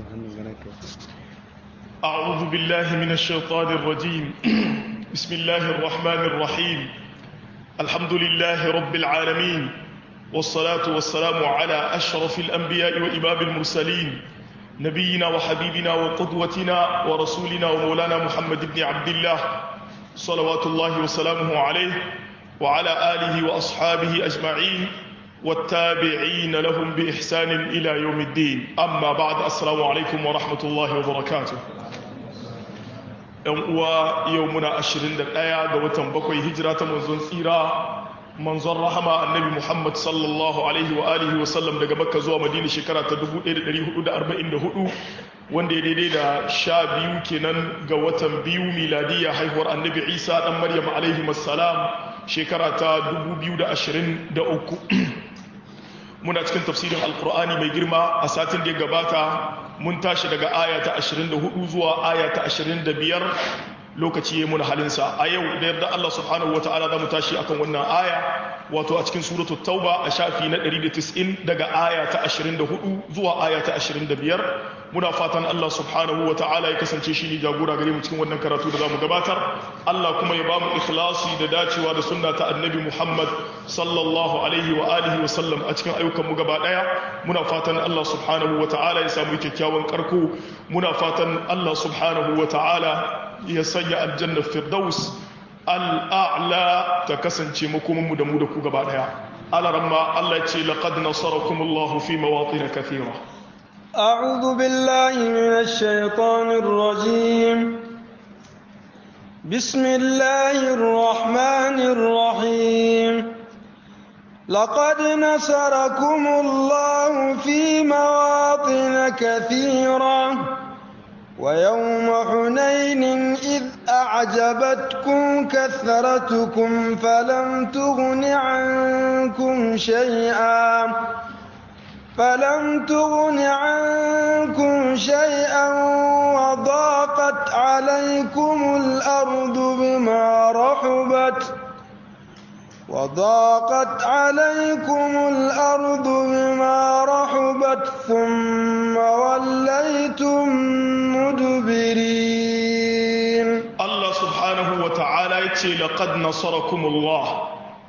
أعوذ بالله من الشيطان الرجيم بسم الله الرحمن الرحيم الحمد لله رب العالمين والصلاة والسلام على أشرف الأنبياء وإمام المرسلين نبينا وحبيبنا وقدوتنا ورسولنا ومولانا محمد بن عبد الله صلوات الله وسلامه عليه وعلى آله وأصحابه أجمعين والتابعين لهم بإحسان إلى يوم الدين أما بعد السلام عليكم ورحمة الله وبركاته uwa yau muna ashirin da ɗaya ga watan bakwai hijira ta manzon tsira manzon rahama annabi muhammad sallallahu alaihi wa alihi wa sallam daga makka zuwa madina shekara ta 1444 wanda ya daidai da sha biyu kenan ga watan biyu miladiya haihuwar annabi isa dan maryam alaihi wassalam shekara ta 2023 muna cikin tafsirin alkur'ani mai girma a satin da ya gabata mun tashi daga aya ta 24 zuwa aya ta 25 lokaci ya muna halinsa a yau da yarda Allah subhanahu wa ta'ala za mu tashi akan wannan aya wato a cikin suratu tauba a shafi na 190 daga aya ta 24 zuwa aya ta 25 muna fatan Allah subhanahu wa ta'ala ya kasance shi ne jagora gare mu cikin wannan karatu da za mu gabatar Allah kuma ya ba mu ikhlasi da dacewa da sunna ta annabi Muhammad sallallahu alaihi wa alihi wa sallam a cikin ayyukan mu gaba daya muna fatan Allah subhanahu wa ta'ala ya samu kyakkyawan karko muna fatan Allah subhanahu wa ta'ala ya sanya aljannar firdaus al'a'la ta kasance makomanmu da mu da ku gaba daya alaramma Allah ce laqad nasarakumullahu fi mawatin kathira a'udhu billahi minash shaitanir rajim bismillahir rahmanir rahim لقد نصركم الله في مواطن كثيرة ويوم حنين إذ أعجبتكم كثرتكم فلم تغن عنكم شيئا فلم تغن عنكم شيئا وضاقت عليكم الأرض بما رحبت وضاقت عليكم الأرض بما رحبت ثم وليتم مدبرين الله سبحانه وتعالى يتي لقد نصركم الله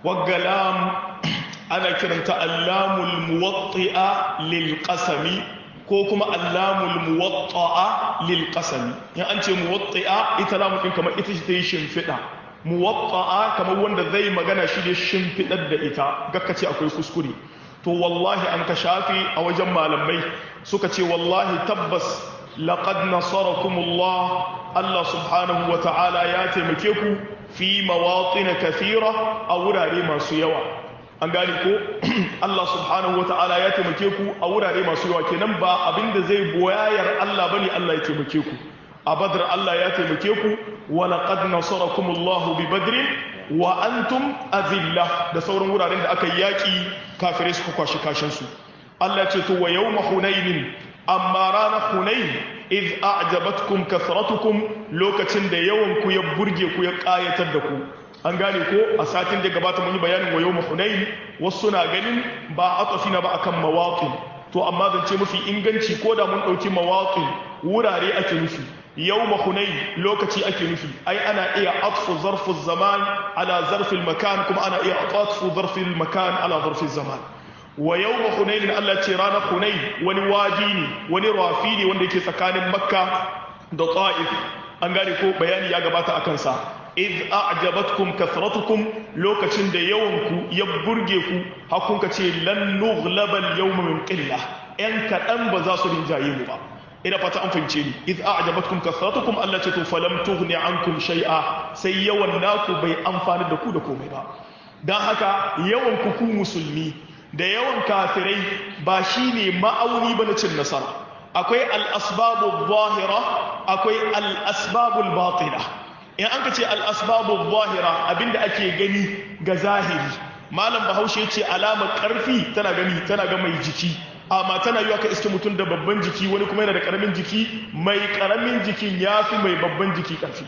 والقلام أنا كرمت اللام الموطئة للقسم كوكما اللام الموطئة للقسم يعني أنت موطئة إتلام كما إتشتيشن فئة muwatta'a kamar wanda zai magana shi da shimfiɗar da ita gakka ce akwai kuskure to wallahi an ka shafi a wajen malamai suka ce wallahi tabbas laqad nasarakumullah Allah subhanahu wa ta'ala ya taimake ku fi mawatin kathira a wurare masu yawa an gane ko Allah subhanahu wa ta'ala ya taimake ku a wurare masu yawa kenan ba abinda zai boyayar Allah bane Allah ya taimake ku a badar Allah ya taimake ku wa laqad nasarakumullahu bi badrin wa antum azilla da sauran wuraren da aka yaki kafirai suka kwashi kashin su Allah ce to wa yawma hunain amma rana hunain iz a'jabatkum kathratukum lokacin da yawan ku ya burge ku ya kayatar da ku an gane ko a satin da gabata mun yi bayanin wa yawma hunain wasu na ganin ba atafina ba akan mawaqin to amma zance mafi inganci ko da mun dauki mawaqin wurare ake nufi yawma hunain lokaci ake nufi ai ana iya atfu zarfu zaman ala zarfi makan kuma ana iya atfu zarfi makan ala zarfi zaman wa yawma hunain Allah ce ranar hunain wani waji ne wani rafi ne wanda yake tsakanin makka da ta'if an gane ko bayani ya gabata akan sa id a'jabatkum kathratukum lokacin da yawanku ya burge ku hakunka ce lan nughlaba al-yawma min qillah yan kadan ba za su rinjaye mu ba ina fata an fahimce ni id a'jabatkum kathratukum Allah ce to falam tughni ankum shay'a sai yawan naku bai amfani da ku da komai ba dan haka yawan ku ku musulmi da yawan kafirai ba shine ma'auni ba na cin nasara akwai al-asbabu zahira akwai al-asbabu batina in an ka ce al-asbabu zahira abinda ake gani ga zahiri malam bahaushe ce alamar karfi tana gani tana ga mai jiki amma tana yiwa ka iske mutum da babban jiki wani kuma yana da karamin jiki mai karamin jikin ya fi mai babban jiki karfi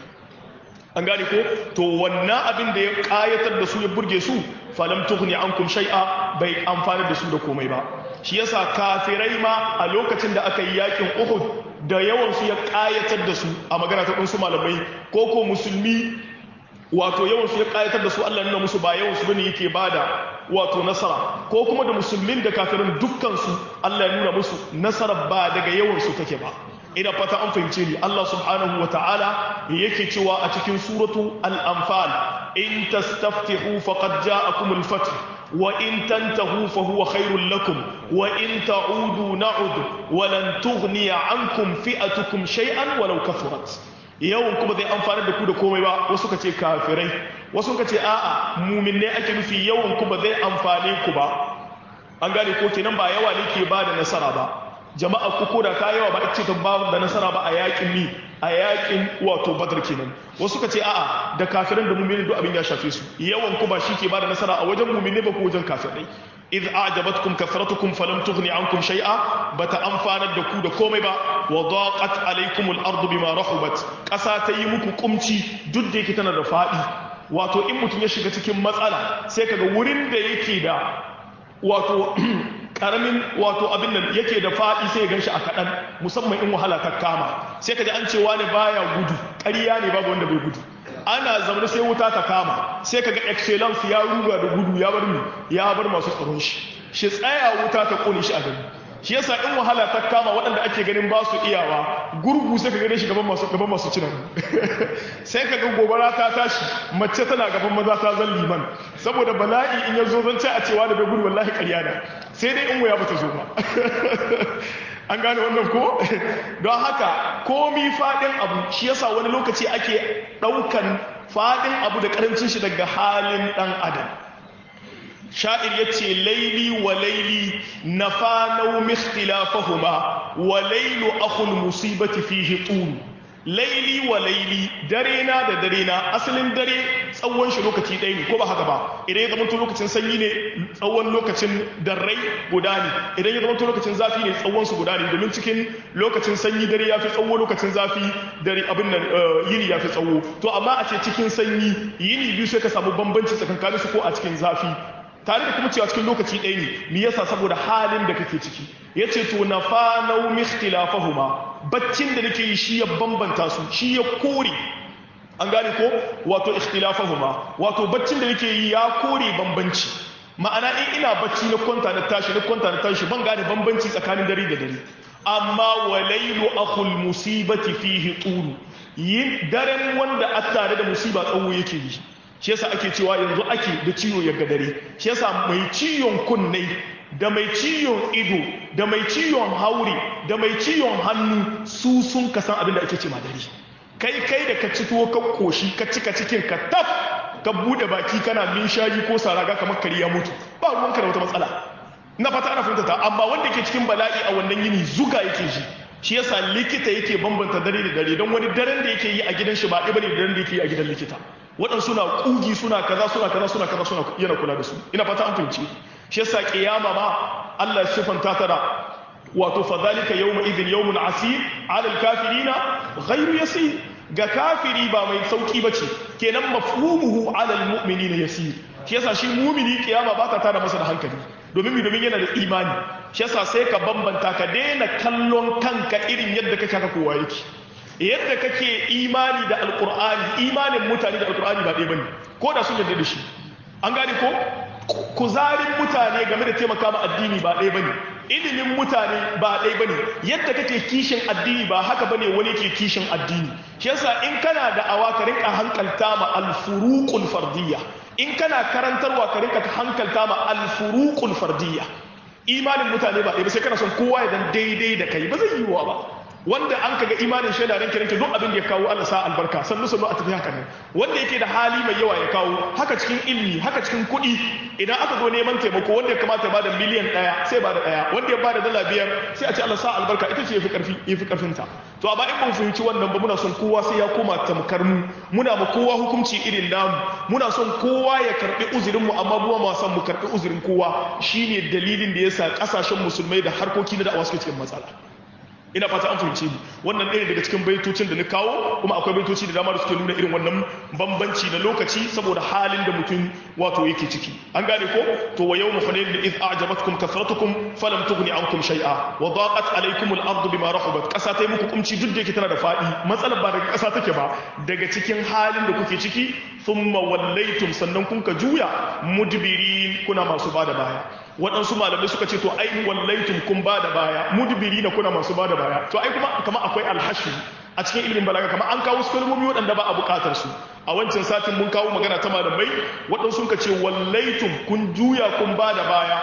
an gane ko to wannan abin da ya kayatar da su ya burge su falam tughni ankum shay'a bai amfani da su da komai ba shi yasa kafirai ma a lokacin da aka yi yakin Uhud da yawan su ya kayatar da su a magana ta su malamai ko ko musulmi wato yawan su ya kayatar da su Allah nuna musu ba yawan su bane yake bada wato nasara ko kuma da musulmin da kafirin dukkan su Allah ya nuna musu nasara ba daga yawan su take ba ina fata an fahimce ni Allah subhanahu wa ta'ala yake cewa a cikin suratu al-anfal in tastaftihu faqad ja'akum al-fath wa in tantahu fa huwa khairul lakum wa in ta'udu na'ud wa lan tughniya ankum fi'atukum shay'an walau kathurat yawan kuma zai amfana da ku da komai ba wasu kace kafirai wasu kace a'a mu'minne ake nufi yawan kuma zai amfane ku ba an gane ko kenan ba yawa ne ke ba da nasara ba jama'a ku ko da ka yawa ba ita ta ba da nasara ba a yakin mi a yakin wato badar kenan wasu ka ce a'a da kafirin da mu'minin duk abin ya shafe su yawan ku ba shi ke ba da nasara a wajen mu'mini ba ko wajen kafirai idh a'jabatkum kathratukum falam tughni ankum shay'a bata amfanar da ku da komai ba wa daqat alaykum al-ardu bima rahubat kasa ta yi muku kumci duk da yake tana da fadi wato in mutum ya shiga cikin matsala sai kaga wurin da yake da wato karamin wato abin nan yake da faɗi sai ya ganshi a kaɗan musamman in wahala ta kama sai ka ji an cewa ne baya gudu ƙarya ne babu wanda bai gudu ana zaune sai wuta ta kama sai ka ga excellence ya ruga da gudu ya bar ya bar masu tsaron shi shi tsaya wuta ta kone shi a gani shi yasa in wahala ta kama waɗanda ake ganin ba su iyawa gurgu sai ka gane shi gaban masu gaban masu cinan sai ka ga gobara ta tashi mace tana gaban maza ta zan liman saboda bala'i in ya zo zan ce a cewa da bai gudu wallahi ƙarya na sai dai in wuya bata zo ba an gane wannan ko don haka komi faɗin abu shi yasa wani lokaci ake ɗaukan faɗin abu da ƙarancin shi daga halin ɗan adam sha'ir ya ce laili wa laili na fanau mikhtilafahuma wa lailu akhul musibati fihi tulu laili wa laili dare na da dare na asalin dare tsawon shi lokaci ɗaya ne ko ba haka ba idan ya zama to lokacin sanyi ne tsawon lokacin darrai guda ne idan ya zama to lokacin zafi ne tsawon su guda ne domin cikin lokacin sanyi dare ya fi tsawo lokacin zafi dare abin nan yini ya fi tsawo to amma a ce cikin sanyi yini biyu sai ka samu bambanci tsakankanin su ko a cikin zafi tare da kuma cewa cikin lokaci ɗaya ne me yasa saboda halin da kake ciki yace to na fanau mikhtilafahuma baccin da nake yi shi ya bambanta su shi ya kore an gane ko wato ikhtilafahuma wato baccin da nake yi ya kore bambanci ma'ana in ina bacci na kwanta na tashi na kwanta na tashi ban gane bambanci tsakanin dare da dare amma walailu akhul musibati fihi tulu yin daren wanda a tare da musiba tsawo yake yi shi yasa ake cewa yanzu ake da ciwo ya dare shi yasa mai ciwon kunne da mai ciwon ido da mai ciwon hauri da mai ciwon hannu su sun kasan abin da ake ce dare kai kai da ka ci tuwo ka koshi ka cika cikin ka taf ka bude baki kana min shayi ko saraga kamar kari ya mutu ba ruwanka da wata matsala na fata ana fahimta ta amma wanda ke cikin bala'i a wannan yini zuga yake ji shi yasa likita yake bambanta dare da dare don wani daren da yake yi a gidan shi ba ɗaya bane da daren da yake yi a gidan likita waɗansu na ƙugi suna kaza suna kaza suna kaza suna yana kula da su ina fata an fahimci shi yasa kiyama ma Allah sifanta ta da wato fa zalika yawma idhin yawmun asir ala al-kafirina ghayru yasir ga kafiri ba mai sauki bace kenan mafhumuhu ala al-mu'minina yasir shi yasa shi mu'mini kiyama ba ta tada masa da hankali domin mi domin yana da imani shi yasa sai ka bambanta ka daina kallon kanka irin yadda kake haka kowa yake yadda kake imani da alkur'ani imanin mutane da alkur'ani ba ɗaya bane ko da sun yarda da shi an gane ko kuzarin mutane game da taimaka ma addini ba ɗaya bane ilimin mutane ba ɗaya bane yadda kake kishin addini ba haka bane wani ke kishin addini shi yasa in kana da awa ka rinka hankalta ma alfuruqul fardiyya in kana karantarwa ka rinka hankalta ma alfuruqul fardiyya imanin mutane ba ɗaya ba sai kana son kowa ya dan daidai da kai ba zai yi wa ba wanda an kaga imanin shaida ranke ranke duk abin da ya kawo Allah sa albarka sannu sannu a tafi haka nan wanda yake da hali mai yawa ya kawo haka cikin ilmi haka cikin kuɗi idan aka zo neman taimako wanda ya kamata ya bada miliyan ɗaya sai bada ɗaya wanda ya bada dala biyar sai a ce Allah sa albarka ita ce yafi karfi yafi karfin ta to amma in ban fahimci wannan ba muna son kowa sai ya koma tamkar mu muna ma kowa hukunci irin namu muna son kowa ya karbi uzurin mu amma buwa ma son mu karbi uzurin kowa shine dalilin da yasa kasashen musulmai da harkoki na da'awa suke cikin matsala ina fata an fahimce ni wannan ɗaya daga cikin baitocin da na kawo kuma akwai baitoci da dama da suke nuna irin wannan bambanci na lokaci saboda halin da mutum wato yake ciki an gane ko to wa yawma hunain iz a'jabatkum kathratukum falam tughni ankum shay'a wa daqat alaykum al-ardu bima rahabat kasa ta yi muku kumci duk da yake tana da fadi matsalar ba daga kasa take ba daga cikin halin da kuke ciki thumma wallaytum sannan kun ka juya mudbirin kuna masu bada baya waɗansu malamai suka ce to ai wallaitum kun ba da baya mudbiri na kuna masu ba da baya to ai kuma kama akwai alhashi a cikin ilimin balaga kama an kawo su kalmomi waɗanda ba a buƙatar su a wancan satin mun kawo magana ta malamai waɗansu suka ce wallaitum kun juya kun ba da baya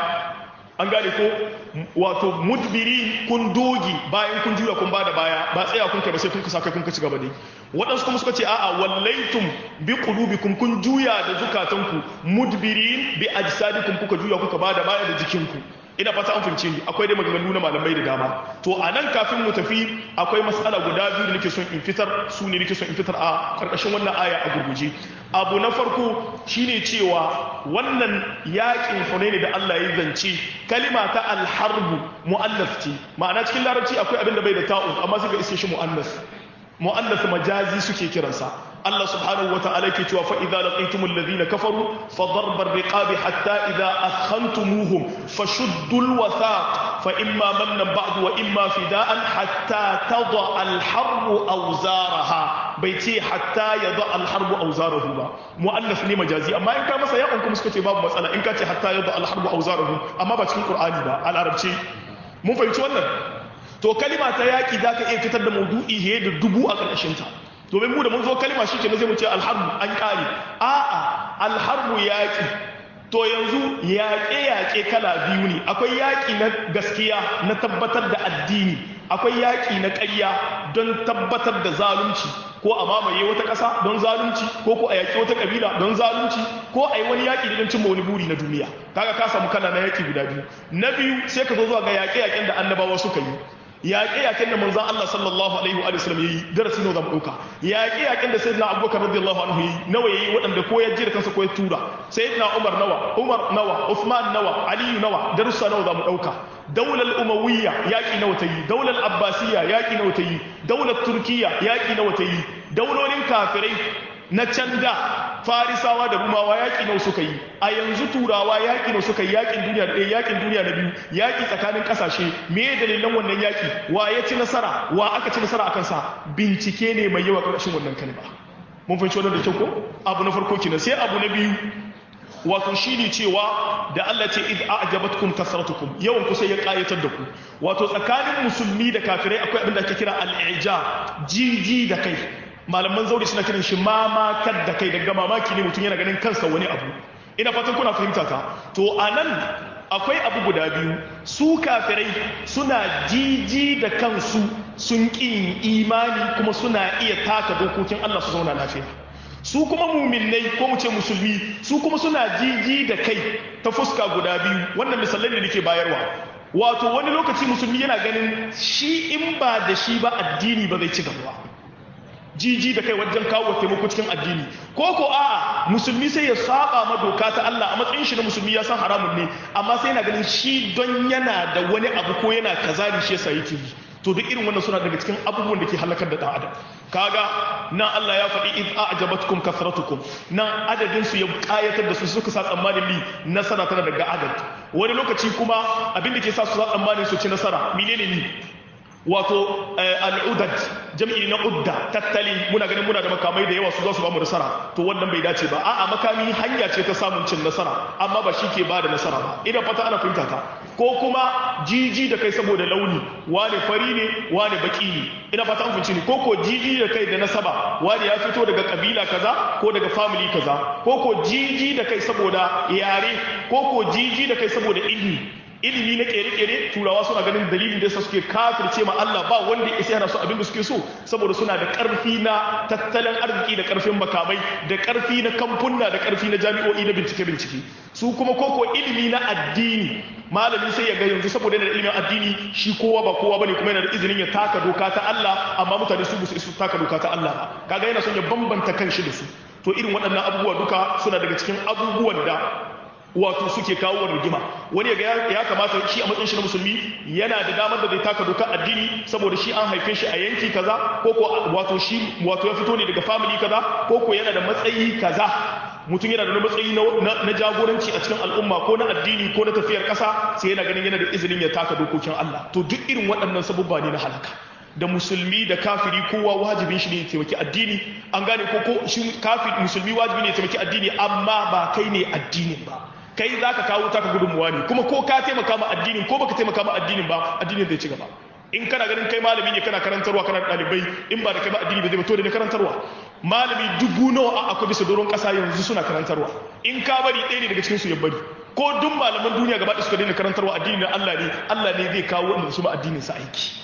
an gane ko wato mudbiri kun dogi bayan kun juya kun ba da baya ba tsaya kun kai ba sai kun kasa kai kun ci gaba dai waɗansu kuma suka ce a'a wallaitum bi qulubikum kun juya da zukatanku mudbirin bi ajsadikum kuka juya kuka ba da baya da jikinku ina fata an fahimce ni akwai dai maganganu na malamai da dama to a nan kafin mu tafi akwai mas'ala guda biyu da nake son in fitar su ne nake son in fitar a karkashin wannan aya a gurguje abu na farko shine cewa wannan yakin hunaini da Allah ya zance kalima ta alharbu mu'annas ce ma'ana cikin larabci akwai abin da bai da ta'u amma sai ga iske shi mu'annas mu'annas majazi suke kiransa Allah subhanahu wata'ala ke cewa fa idza laqitumul ladina kafaru fa darbar riqabi hatta idza akhantumuhum fashuddul wathaq fa imma mannan ba'du wa imma fida'an hatta tada al harbu awzaraha bai ce hatta yada al harbu awzarahu ba mu'annas ne majazi amma in ka masa ya kuma suka ce babu matsala in ka ce hatta yada al harbu awzarahu amma ba cikin qur'ani ba a larabci mun fahimci wannan to kalima ta yaƙi za ka iya fitar da maudu'i he da dubu a ƙarƙashinta domin mu da mun zo kalima shi ke na zai mu ce alharbu an ƙari a'a alharbu yaƙi to yanzu yaƙe-yaƙe kala biyu ne akwai yaƙi na gaskiya na tabbatar da addini akwai yaƙi na ƙarya don tabbatar da zalunci ko a mamaye wata ƙasa don zalunci ko ko a yaƙi wata ƙabila don zalunci ko a yi wani yaƙi don cimma wani buri na duniya kaga ka samu kala na yaƙi guda biyu na biyu sai ka zo zuwa ga yaƙe-yaƙen da annabawa suka yi yaƙe-yaƙen da manzan Allah sallallahu alaihi wa sallam yayi darasi nawa zamu dauka yaƙe-yaƙen da sayyidina Abubakar radiyallahu anhu yayi nawa yayi waɗanda ko ya ji da kansa ko ya tura sayyidina Umar nawa Umar nawa Uthman nawa Ali nawa darussa nawa zamu dauka daular umawiyya yaƙi nawa ta yi daular abbasiyya yaƙi nawa ta yi daular turkiya yaƙi nawa ta yi daulolin kafirai na can da farisawa da rumawa yaƙi nawa suka yi a yanzu turawa yaƙi nawa suka yi yaƙin duniya da ɗaya yaƙin duniya na biyu yaƙi tsakanin ƙasashe me dalilan wannan yaƙi wa ya ci nasara wa aka ci nasara a kansa bincike ne mai yawa ƙarshen wannan kalma mun fahimci wannan da kyau ko abu na farko kenan sai abu na biyu wato shi ne cewa da Allah ce id a'jabatkum kasratukum yawan ku sai ya kayatar da ku wato tsakanin musulmi da kafirai akwai abin da ake kira al-ija jiji da kai malaman zauri suna kiran shi mamakar da kai daga mamaki ne mutum yana ganin kansa wani abu ina fatan kuna fahimta ta to anan akwai abu guda biyu su kafirai suna jiji da kansu sun ƙi imani kuma suna iya taka dokokin Allah su zauna lafiya su kuma muminai ko mu ce musulmi su kuma suna jiji da kai ta fuska guda biyu wannan misalai da nake bayarwa wato wani lokaci musulmi yana ganin shi in ba da shi ba addini ba zai ci gaba ba jiji da kai wajen kawo taimako cikin addini ko ko a'a musulmi sai ya saba ma doka ta Allah a matsayin shi na musulmi ya san haramun ne amma sai yana ganin shi don yana da wani abu ko yana kaza ne shi yasa yake yi to duk irin wannan suna daga cikin abubuwan da ke halakar da ɗan adam kaga nan Allah ya faɗi id a'jabatkum kasratukum nan adadin su ya kayatar da su suka sa tsammanin li nasara tana daga adad wani lokaci kuma abin da ke sa su sa tsammanin su ci nasara menene ni wato al'udad jam'i na udda tattali muna ganin muna da makamai da yawa su za su ba mu nasara to wannan bai dace ba a'a makami hanya ce ta samun cin nasara amma ba shi ke ba da nasara ba idan fata ana fahimta ta ko kuma jiji da kai saboda launi wane fari ne wane baki ne ina fata an fahimci ne ko ko jiji da kai da nasaba wane ya fito daga kabila kaza ko daga family kaza ko ko jiji da kai saboda yare ko ko jiji da kai saboda ilimi ilimi na kere-kere turawa suna ganin dalilin da yasa suke kafirce ma Allah ba wanda ya yana su abin da suke so saboda suna da karfi na tattalin arziki da karfin makamai da karfi na kamfunna da karfi na jami'o'i na bincike-bincike su kuma koko ilimi na addini malami sai ya ga yanzu saboda yana da ilimin addini shi kowa ba kowa bane kuma yana da izinin ya taka doka ta Allah amma mutane su su su taka doka ta Allah ba kaga yana son ya bambanta kanshi da su to irin waɗannan abubuwa duka suna daga cikin abubuwan da wato suke kawo rigima wani ga ya kamata shi a matsayin shi na musulmi yana da damar da zai taka dokar addini saboda shi an haife shi a yanki kaza ko ko wato shi wato ya fito ne daga family kaza ko ko yana da matsayi kaza mutum yana da wani matsayi na jagoranci a cikin al'umma ko na addini ko na tafiyar ƙasa sai yana ganin yana da izinin ya taka dokokin Allah to duk irin waɗannan sabubba ne na halaka da musulmi da kafiri kowa wajibin shi ne ya taimaki addini an gane ko ko shi kafiri musulmi wajibi ne ya taimaki addini amma ba kai ne addinin ba kai za ka kawo taka gudunmuwa ne kuma ko ka taimaka ma addinin ko baka taimaka ma addinin ba addinin zai ci gaba in kana ganin kai malami ne kana karantarwa kana ɗalibai in ba da kai ba addini ba zai ba to da ne karantarwa malami dubu nawa a akwai bisa doron ƙasa yanzu suna karantarwa in ka bari ɗaya ne daga cikin su ya bari ko duk malaman duniya gaba ɗaya suka daina karantarwa addini na Allah ne Allah ne zai kawo wanda su ma addinin sa aiki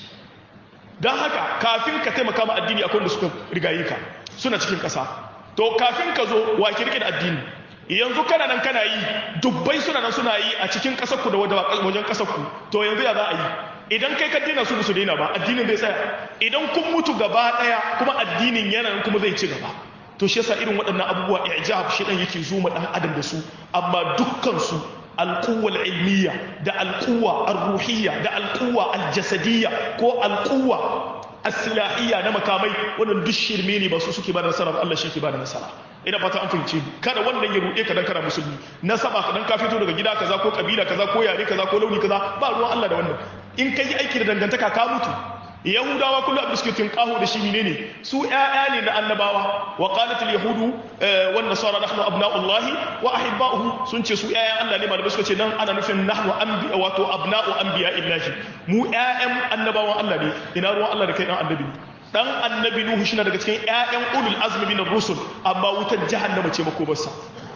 don haka kafin ka taimaka ma addini akwai wanda suka rigaye ka suna cikin ƙasa to kafin ka zo wa ki rike da addini yanzu kana nan kana yi dubbai suna nan suna yi a cikin ƙasar ku da wajen ƙasar ku to yanzu ya za a yi idan kai ka daina su su daina ba addinin zai tsaya idan kun mutu gaba daya kuma addinin yana nan kuma zai ci gaba to shi yasa irin waɗannan abubuwa ijab shi dan yake zo ma dan adam da su amma dukkan su alquwa ilmiya da alquwa arruhiyya da alquwa aljasadiyya ko alquwa asilahiyya na makamai wannan duk shirme ne ba su suke ba da nasara ba Allah shi ke ba da nasara ina fata an fahimce kada wannan ya ruɗe ka dan kana musulmi nasaba ka dan ka fito daga gida kaza ko kabila kaza ko yare kaza ko launi kaza ba ruwan Allah da wannan in kai aiki da dangantaka ka mutu yahudawa kullu abin suke tinkaho da shi menene su ƴaƴa ne na annabawa wa qalat al yahudu wan nasara nahnu abna'ullahi wa ahibba'uhu sun ce su ƴaƴan Allah ne malamai suka ce nan ana nufin nahnu anbiya wato abna'u anbiya illahi mu ƴaƴan annabawan Allah ne ina ruwan Allah da kai dan annabi dan annabi nuhu shi na daga cikin ƴaƴan ulul azmi min ar-rusul amma wutar jahannama ce makobarsa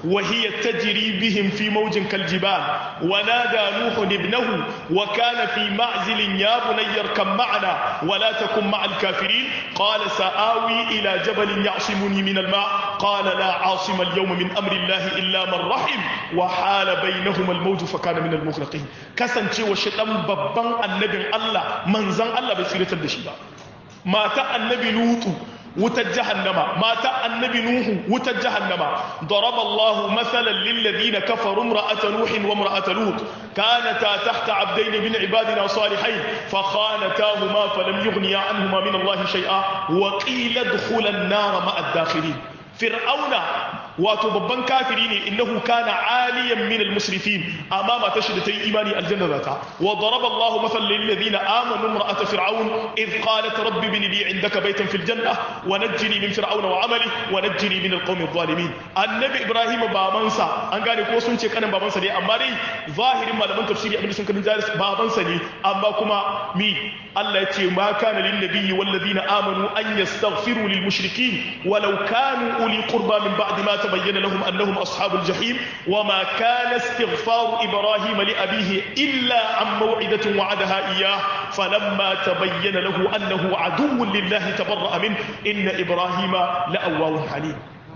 وهي تجري بهم في موج كالجبال ونادى نوح ابنه وكان في معزل يا بني اركب معنا ولا تكن مع الكافرين قال سآوي إلى جبل يعصمني من الماء قال لا عاصم اليوم من أمر الله إلا من رحم وحال بينهما الموج فكان من المغرقين كسن شيء وشتم ببان النبي الله منزن الله بسيرة الدشيبة مات النبي لوط wutar jahannama mata annabi nuhu wutar jahannama daraba Allah mathalan lil ladina kafaru imra'ata nuhin wa imra'ata lut kanata tahta abdayn min ibadina salihayn fa khanatahuma falam yughniya anhuma min Allah shay'a wa qila adkhula an-nar ma'a ad-dakhilin fir'auna wato babban kafiri ne innahu kana aliyan min al-musrifin amma mata shi da ta yi imani aljanna zata wa daraba Allah mathalan lil ladina amanu imra'ata fir'aun id qalat rabbi ibn li 'indaka baytan fil janna wa najjini min fir'auna wa 'amali wa najjini min al-qawmi adh-dhalimin annabi ibrahim babansa an gane ko sun ce kanin babansa ne amma dai zahirin malaman tafsiri abin sun kanin jaris babansa ne amma kuma mi Allah ya ce ma kana lin nabiyyi wal ladina amanu an yastaghfiru lil mushrikin walau kanu uli qurba min ba'di ma تبين لهم أنهم أصحاب الجحيم وما كان استغفار إبراهيم لأبيه إلا عن موعدة وعدها إياه فلما تبين له أنه عدو لله تبرأ منه إن إبراهيم لأواه حليم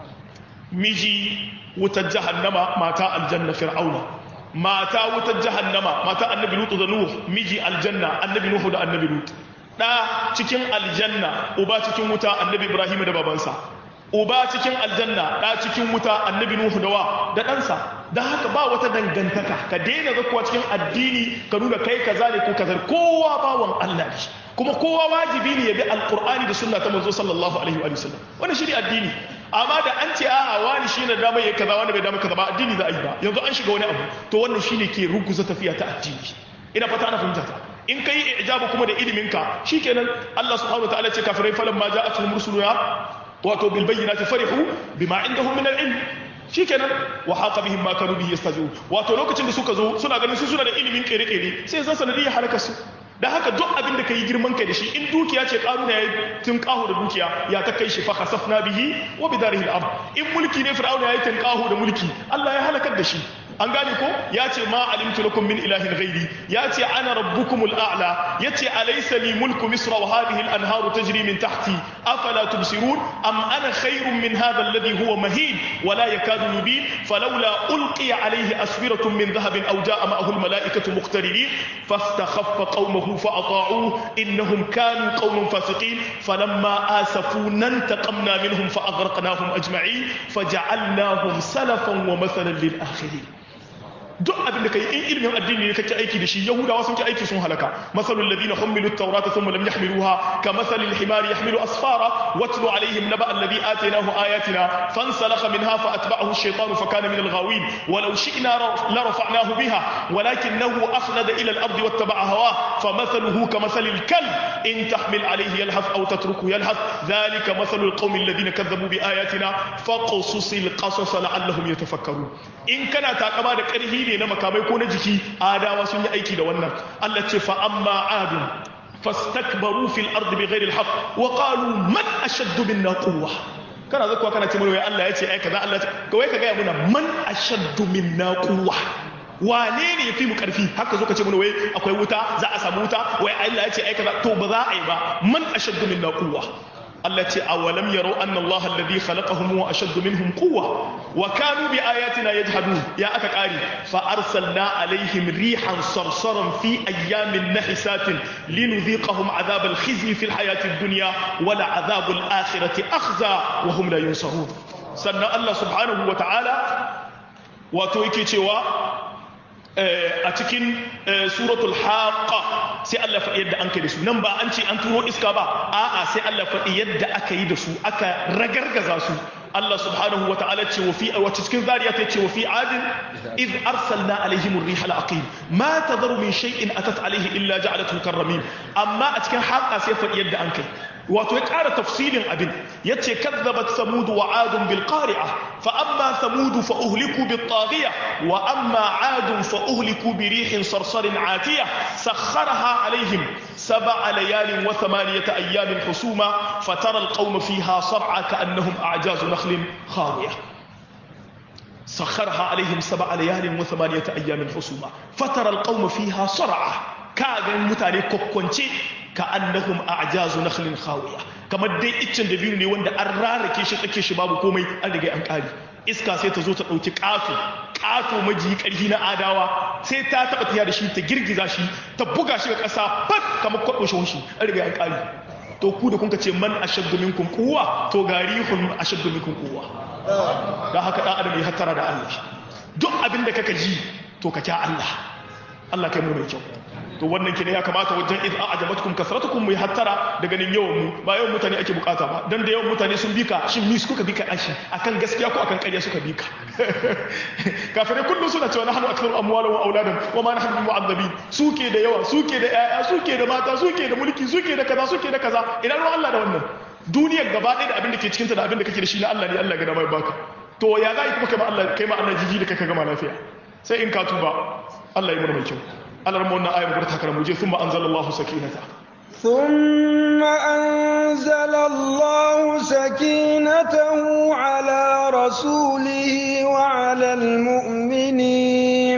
ميجي وتجهنم ماتا الجنة فرعون ماتا وتجهنم ماتا النبي لوط ذنوح ميجي الجنة النبي نوح ده النبي لوط da cikin aljanna uba cikin wuta annabi ibrahim da babansa uba cikin aljanna da cikin wuta annabi nuhu da wa da ɗansa don haka ba wata dangantaka ka daina zakuwa cikin addini ka nuna kai kaza ne ko kazar kowa bawan Allah ne kuma kowa wajibi ne ya bi alqur'ani da sunna ta manzo sallallahu alaihi wa sallam wannan shi ne addini amma da an ce a'a wani shi ne dama yayi kaza wani bai dama kaza ba addini za a yi ba yanzu an shiga wani abu to wannan shine ke ruguza tafiya ta addini ina fata ana fahimta ta in kai ijabu kuma da iliminka shikenan Allah subhanahu wa ta'ala ce kafirai falan ma ja'atuhum rusuluna wato bil bayyinati farihu bima indahum min al ilm shikenan wa haqa bihim ma kanu bihi yastahzi'un wato lokacin da suka zo suna ganin su suna da ilimin kere-kere sai zan sanadiyar halaka su da haka duk abin da kai girman kai da shi in dukiya ce karuna yayi tun kahu da dukiya ya ta kai shi fa khasafna bihi wa bidarihi al-ard in mulki ne fir'auna yayi tun kahu da mulki Allah ya halakar da shi an gane ko ya ce ma alimtu lakum min ilahin ghairi ya ce ana rabbukumul a'la ya ce alaysa li mulku misra wa hadhihi al-anharu tajri min tahti afala tubsirun am ana khairun min hadha alladhi huwa mahin wa la yakadu yubin falawla ulqiya alayhi aswiratun min dhahabin aw jaa ma'ahu al-mala'ikatu muqtarinin fastakhaffa qaumahu fa ata'uhu innahum kanu qauman fasiqin falamma asafuna intaqamna minhum fa aghraqnahum ajma'in faja'alnahum salafan wa mathalan lil akhirin duk abin da kai in ilimin addini ne kake aiki da shi yahudawa sun ki aiki sun halaka masalul ladina humilu at-taurata thumma lam yahmiluha kamathalil himari yahmilu asfara watlu alaihim naba alladhi atainahu ayatina fansalakha minha فأتبعه الشيطان فكان من الغاوين ولو شئنا لرفعناه بها ولكنه أخلد إلى الأرض واتبع هواه فمثله كمثل الكلب إن تحمل عليه يلهث أو تتركه يلهث ذلك مثل القوم الذين كذبوا بآياتنا فقصص القصص لعلهم يتفكرون إن كان تاكما da ƙarhi ne na makamai ko na jiki adawa sun yi aiki da wannan Allah ce fa amma adu fastakbaru fil ardi bighairi alhaq wa qalu man ashaddu minna quwwa kana zakuwa kana ce mana Allah ya ce ai kaza Allah ya ce kawai ka gaya muna man ashaddu minna quwwa wane ne yafi mu karfi haka zo ka ce mana wai akwai wuta za a samu wuta wai Allah ya ce ai kaza to ba za a yi ba man ashaddu minna quwwa Allah ce awalam yaro anna Allah alladhi khalaqahum wa ashaddu minhum quwwa wa kanu bi ayatina yajhadun ya aka kare fa arsalna alaihim rihan sarsaran fi ayyamin nahisatin linudhiqahum adhab al-khizy fi al-hayati ad-dunya wa la'adhab al-akhirati akhza wa hum la yunsarun sannan Allah subhanahu wa ta'ala wato yake cewa a cikin suratul haqqa sai Allah faɗi yadda an kai da su nan ba an ce an turo iska ba a'a sai Allah faɗi yadda aka yi da su aka ragargaza su Allah subhanahu wa ta'ala ce wa fi wacce cikin zariya ta ce wa fi adin iz arsalna alaihim ar-riha al-aqim ma tadharu min shay'in atat alaihi illa ja'alathu karramin amma a cikin haqqa sai faɗi yadda an kai wato ya ƙara tafsilin abin ya ce kazzabat samudu wa adun bil qari'a fa amma samudu fa uhliku bit taghiya wa amma adun fa uhliku bi rihin sarsarin atiya sakharaha alaihim sab'a layalin wa thamaniyata ayyamin husuma fatara al qawma fiha sar'a ka'annahum a'jazu nakhlin khawiya سخرها عليهم سبع ليال وثمانية أيام حسوما فترى القوم فيها صرعى كاغن متاني كوكونشي كأنهم أعجاز نخل خاوية كما دي اتشن دبينو ني wanda an rarake shi tsake shi babu komai an riga an kare iska sai ta zo ta dauki kato kato maji karhi na adawa sai ta taba tiya da shi ta girgiza shi ta buga shi ga kasa fat kamar kwado shi an riga an kare to ku da kunka ce man ashaddu minkum quwwa to garihun ashaddu minkum quwwa da haka dan adam ya hattara da Allah duk abin da kaka ji to ka kya Allah Allah kai mu mai kyau to wannan kine ya kamata wajen id a'jabatkum kasratukum mu hattara daga nan yawan mu ba yawan mutane ake bukata ba dan da yawan mutane sun bika shin mi suka bika ashi akan gaskiya ko akan ƙarya suka bika kafirai kullum suna cewa nahnu aktharu amwalan wa auladan wa ma nahnu bimu'azzabin suke da yawa suke da yaya suke da mata suke da mulki suke da kaza suke da kaza ina ruwan Allah da wannan duniyar gaba ɗaya da abin da ke cikinta da abin da kake da shi na Allah ne Allah ga mai baka to ya za kuma kai ma Allah kai ma Allah jiji da kai ka gama lafiya sai in ka tuba Allah ya mura mai kyau Allah ramu wannan ayar gurbata karamu je thumma anzalallahu sakinata ثم أنزل الله سكينته على رسوله وعلى المؤمنين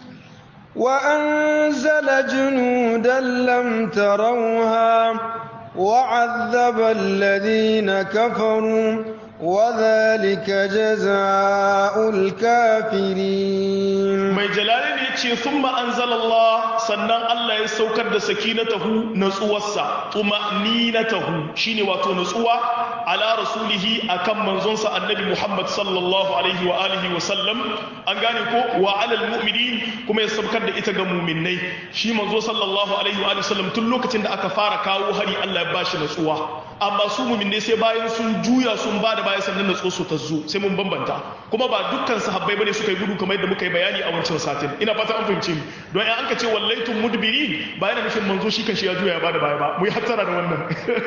وأنزل جنودا لم تروها وعذب الذين كفروا وذلك جزاء الكافرين mai jalali ne ce thumma anzalallah sannan Allah ya saukar da sakinatahu natsuwarsa tumaninatahu shine wato natsuwa ala rasulihi akan manzonsa annabi Muhammad sallallahu alaihi wa alihi wa sallam an gane ko wa alal mu'minin kuma ya saukar da ita ga mu'minnai shi manzo sallallahu alaihi wa alihi wa sallam tun lokacin da aka fara kawo hari Allah ya bashi natsuwa amma su mu'minnai sai bayan sun juya sun bada baya sannan natsuwa su ta zo sai mun bambanta kuma ba dukkan sahabbai bane suka yi gudu kamar yadda muka yi bayani a wancan satin ina fata an fahimce mu don in an ka ce wallaitun mudbirin ba yana nufin manzo shi kan shi ya juya ya bada baya ba mu yi hattara da wannan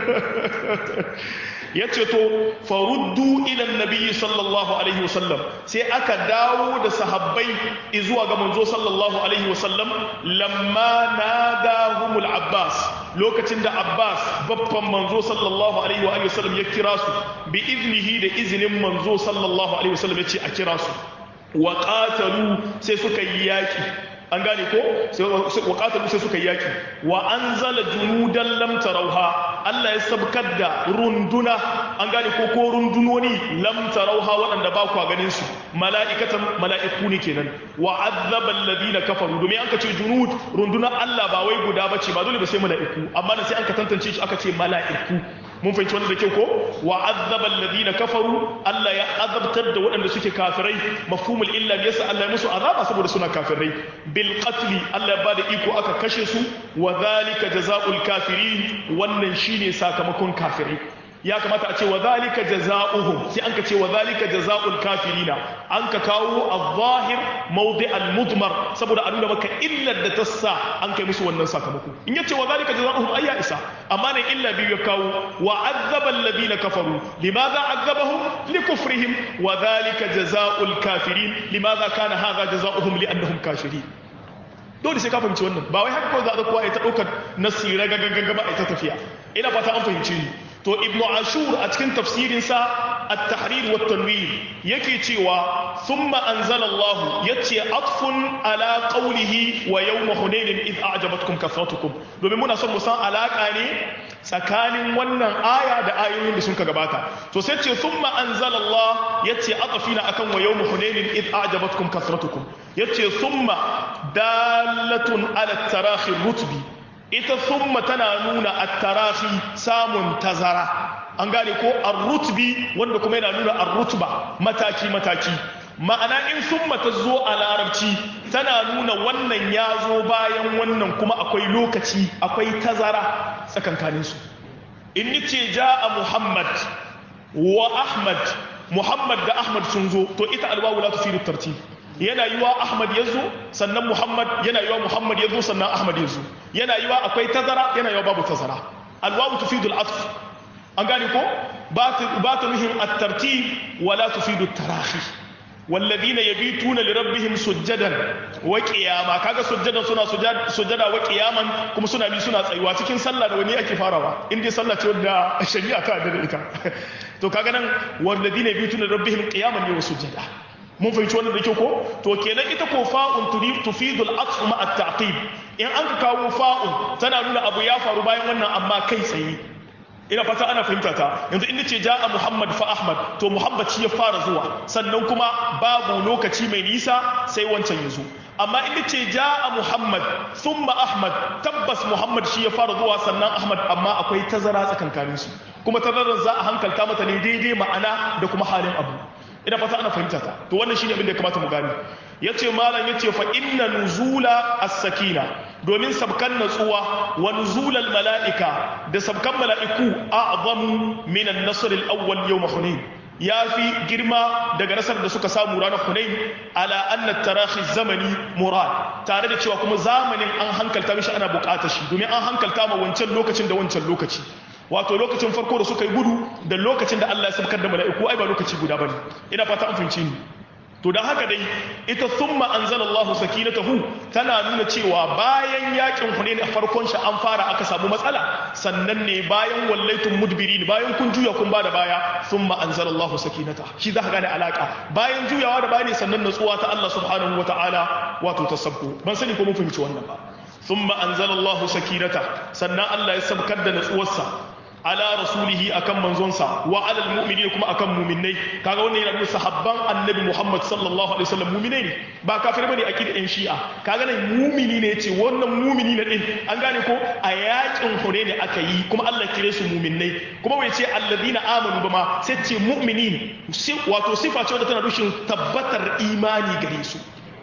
ya ce to faruddu ila nabi sallallahu alaihi wasallam sai aka dawo da sahabbai zuwa ga manzo sallallahu alaihi wasallam lamma nadahumul abbas lokacin da abbas babban manzo sallallahu alaihi wa sallam ya kira su bi iznihi da izinin manzo sallallahu alaihi wasallam ya ce a kira su wa qatalu sai suka yi yaki an gane ko wa qatalu sai suka yi yaki wa anzala junudan lam tarauha Allah ya sabkar da runduna an gane ko ko rundunoni lam tarauha waɗanda ba ku ganin su mala'ikatan mala'iku ne kenan wa azzaba alladhina kafaru domin an ka ce junud runduna Allah ba wai guda bace ba dole ba sai mala'iku amma sai an ka tantance shi aka ce mala'iku mun fahimci wannan da kyau ko wa azzaba alladhina kafaru Allah ya azabtar da waɗanda suke kafirai mafhumul illa yasa Allah ya musu azaba saboda suna kafirai bil qatl Allah ya bada iko aka kashe su wa zalika jazaa'ul kafirin wannan shine sakamakon kafirai ya kamata a ce wa zalika jazaohum sai an ka ce wa zalika jazaul kafirina an ka kawo az-zahir mawdi' al-mudmar saboda a nuna maka illar da ta sa an kai musu wannan sakamako in yace wa zalika jazaohum ayya isa amma ne illa biyu ya kawo wa azzaba alladhina kafaru limadha azzabahum likufrihim wa zalika jazaul kafirin limadha kana hadha jazaohum li'annahum kafirin dole sai ka fahimci wannan ba wai haka kawai za a kowa ya ta ɗaukar nasira gagagaga ba a ta tafiya ina fata an fahimci ni to ibnu ashur a cikin tafsirinsa at-tahrir wa tanwir yake cewa thumma anzala Allah yace atfun ala qawlihi wa yawm hunain id a'jabatkum kathratukum domin muna son mu san alaka ne tsakanin wannan aya da ayoyin da sun ka gabata to sai ce thumma anzala Allah yace atfina akan wa yawm hunain id a'jabatkum kathratukum yace thumma dalatun ala tarahi rutbi ita thumma tana nuna at-tarahi samun tazara an gane ko ar-rutbi wanda kuma yana nuna ar-rutba mataki mataki ma'ana in thumma ta zo a larabci tana nuna wannan ya zo bayan wannan kuma akwai lokaci akwai tazara tsakankanin su in nace ja'a muhammad wa ahmad muhammad da ahmad sun zo to ita alwawu la tufidu tartib yana yiwa Ahmad ya zo sannan Muhammad yana yiwa Muhammad ya zo sannan Ahmad ya zo yana yiwa akwai tazara yana yiwa babu tazara alwawu tufidul atf an gane ko ba ta nuhin at-tartib wala tufidu tarahi والذين يبيتون لربهم سجدا وقياما kaga sujjadan suna sujjada wa qiyaman kuma suna bi suna tsayuwa cikin sallah da wani ake farawa in dai sallah ce wanda shari'a ta da ita to kaga nan walladina yabituna lirabbihim qiyaman ne wa sujjada mun fahimci wannan da kyau ko to kenan ita ko fa'un tufidu al-atf ma at-ta'qib in an ka kawo fa'un tana nuna abu ya faru bayan wannan amma kai tsaye ina fata ana fahimta ta yanzu in nace ja'a muhammad fa ahmad to muhammad shi ya fara zuwa sannan kuma babu lokaci mai nisa sai wancan ya zo amma in nace ja'a muhammad thumma ahmad tabbas muhammad shi ya fara zuwa sannan ahmad amma akwai tazara tsakankanin su kuma tazarar za a hankalta mata ne daidai ma'ana da kuma halin abu ina fata ana fahimta ta to wannan shine abin da ya kamata mu gane yace malam yace fa inna nuzula as-sakina domin sabkan natsuwa wa nuzulal mala'ika da sabkan mala'iku a'zamu min an-nasr al-awwal yawm hunain yafi girma daga nasar da suka samu ranar hunain ala anna tarahi zamani murad tare da cewa kuma zamanin an hankalta mishi ana bukatar shi domin an hankalta ma wancan lokacin da wancan lokaci wato lokacin farko da suka yi gudu da lokacin da Allah ya sabkar da mala'iku ai ba lokaci guda bane ina fata an fahimci ni to dan haka dai ita thumma anzalallahu sakinatahu tana nuna cewa bayan yakin Hunain a farkon shi an fara aka samu matsala sannan ne bayan wallaitun mudbirin bayan kun juya kun bada baya thumma anzalallahu sakinata shi za ka gane alaka bayan juyawa da bayani sannan natsuwa ta Allah subhanahu wataala wato tasabbu ban sani ko mun fahimci wannan ba thumma anzalallahu sakinata sannan Allah ya sabkar da natsuwarsa ala rasulihi akan manzonsa wa ala almu'minina kuma akan mu'minai kaga wannan yana nuna sahabban annabi Muhammad sallallahu alaihi wasallam mu'minai ne ba kafir bane akida ɗan shi'a kaga nan mu'mini ne yace wannan mu'mini ne din an gane ko a yakin Hunayn aka yi kuma Allah kire su mu'minai kuma bai ce alladina amanu ba ma sai ce mu'minin wato sifa ce wadda tana rushin tabbatar imani gare su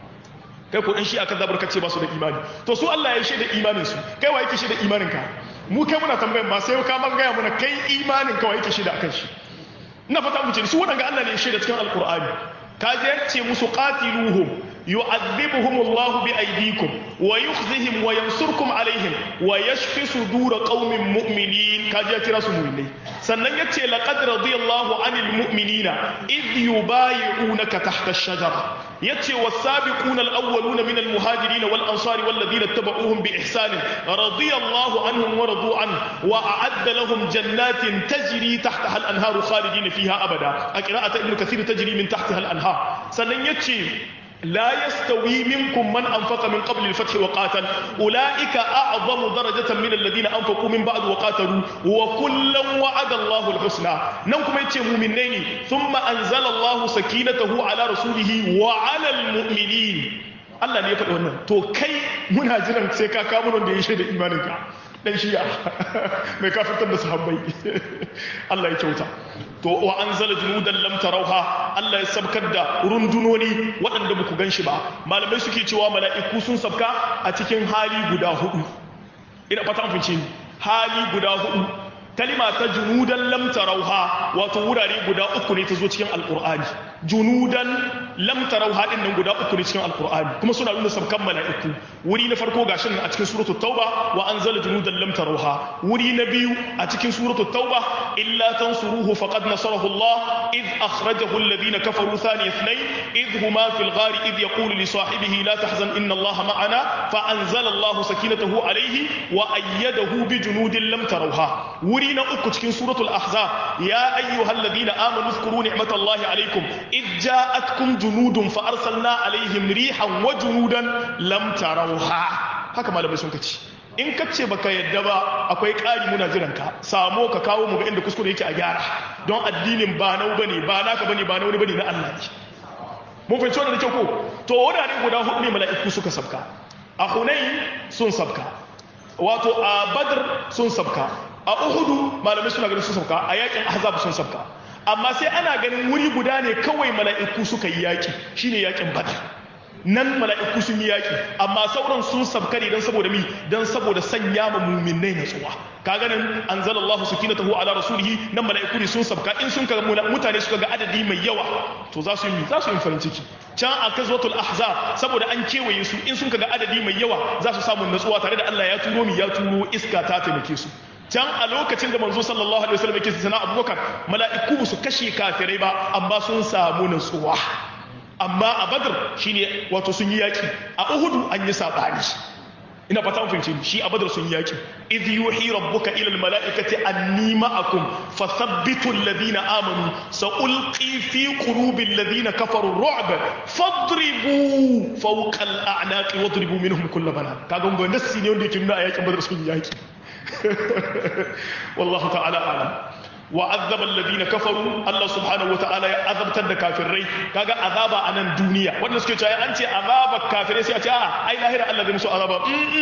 kai ko dan shi aka zabar kace ba su da imani to su Allah ya yi shaida imanin su kai wa yake shaida imanin ka mu kai muna tambayan ba sai ka man gaya muna kai imanin ka wa yake shaida akan shi ina fata mu ce su wadanga Allah ne ya shaida cikin alqur'ani ka je ce musu qatiluhum yu'adhibuhum Allah bi aydikum wa yukhzihim wa yansurkum alaihim wa yashfi sudur qaumin mu'minin ka je kira su mu'minai sannan yace laqad radiyallahu anil mu'minina id yubayi'unaka tahta ash-shajara yace was-sabiquna al-awwaluna min al-muhajirin wal-ansari wal-ladina ittaba'uuhum bi ihsan radiyallahu anhum wa radu an wa a'adda lahum jannatin tajri tahtaha al-anharu khalidina fiha abada a qira'ati ibn kathir tajri min tahtaha al-anhar sannan yace لا يستوي منكم من أنفق من قبل الفتح وقاتل أولئك أعظم درجة من الذين أنفقوا من بعد وقاتلوا وكلا وعد الله الحسنى نوكم يتشي مؤمنين ثم أنزل الله سكينته على رسوله وعلى المؤمنين Allah ne ya faɗi wannan to kai muna jiran sai ka kawo mun da ya shaida imaninka dan shiya mai kafirtar da sahabbai Allah ya kyauta to wa anzala junudan lam tarauha Allah ya sabkar da rundunoni waɗanda ba ku ganshi ba malamai suke cewa mala'iku sun sabka a cikin hali guda hudu ina fata an fice hali guda hudu kalima ta junudan lam tarauha wato wurare guda uku ne ta zo cikin alqur'ani junudan lam tarauha din nan guda uku ne cikin alqur'ani kuma suna nuna sabkan mala'iku wuri na farko gashin a cikin suratul tauba wa anzala junudan lam tarauha wuri na biyu a cikin suratul tauba illa tansuruhu faqad nasarahu Allah id akhrajahu alladhina kafaru thani ithnayn id huma fil ghari id yaqulu li sahibihi la tahzan inna Allah ma'ana fa anzala Allah sakinatahu alayhi wa ayyadahu bi junudin lam tarauha wuri na uku cikin suratul ahzab ya ayyuhalladhina amanu dhkuru ni'matallahi alaykum id ja'atkum junudun fa arsalna alaihim rihan wa junudan lam tarauha haka malamai sun kace in kace baka yadda ba akwai ƙari muna jiran ka samo ka kawo mu ga inda kuskure yake a gyara don addinin ba nau bane ba naka bane ba na wani bane na Allah ne mun fahimci wannan da kyau ko to wurare guda hudu ne mala'iku suka sabka a hunain sun sabka wato a badr sun sabka a uhudu malamai suna ganin sun sabka a yakin ahzab sun sabka amma sai ana ganin wuri guda ne kawai mala'iku suka yi yaki shine yakin badr nan mala'iku sun yi yaki amma sauran sun sabka ne don saboda mi don saboda sanya ma muminai natsuwa kaga nan anzalallahu sakinatahu ala rasulihi nan mala'iku ne sun sabka in sun kaga mutane suka ga adadi mai yawa to za su yi za su yi farin ciki can a kazwatul ahzab saboda an kewaye su in sun kaga adadi mai yawa za su samu natsuwa tare da Allah ya turo mi ya turo iska ta taimake su can a lokacin da manzo sallallahu alaihi wasallam yake sana abubakar mala'iku su kashe kafirai ba amma sun samu natsuwa amma a badr shine wato sun yi yaki a uhudu an yi sabani ina fata mun fahimci shi a badr sun yi yaki idh yuhi rabbuka ila al mala'ikati anni ma'akum fathabbitu alladhina amanu sa'ulqi fi qulubi alladhina kafaru ar-ru'b fadribu fawqa al-a'naqi wadribu minhum kull banan kaga mun nassi ne wanda yake nuna a yakin badr sun yi yaki والله تعالى أعلم وعذب الذين كفروا الله سبحانه وتعالى عذب تد كافرين كاغا عذاب عن الدنيا wannan suke cewa an ce azaba kafirai sai a ce a ai lahira Allah zai musu azaba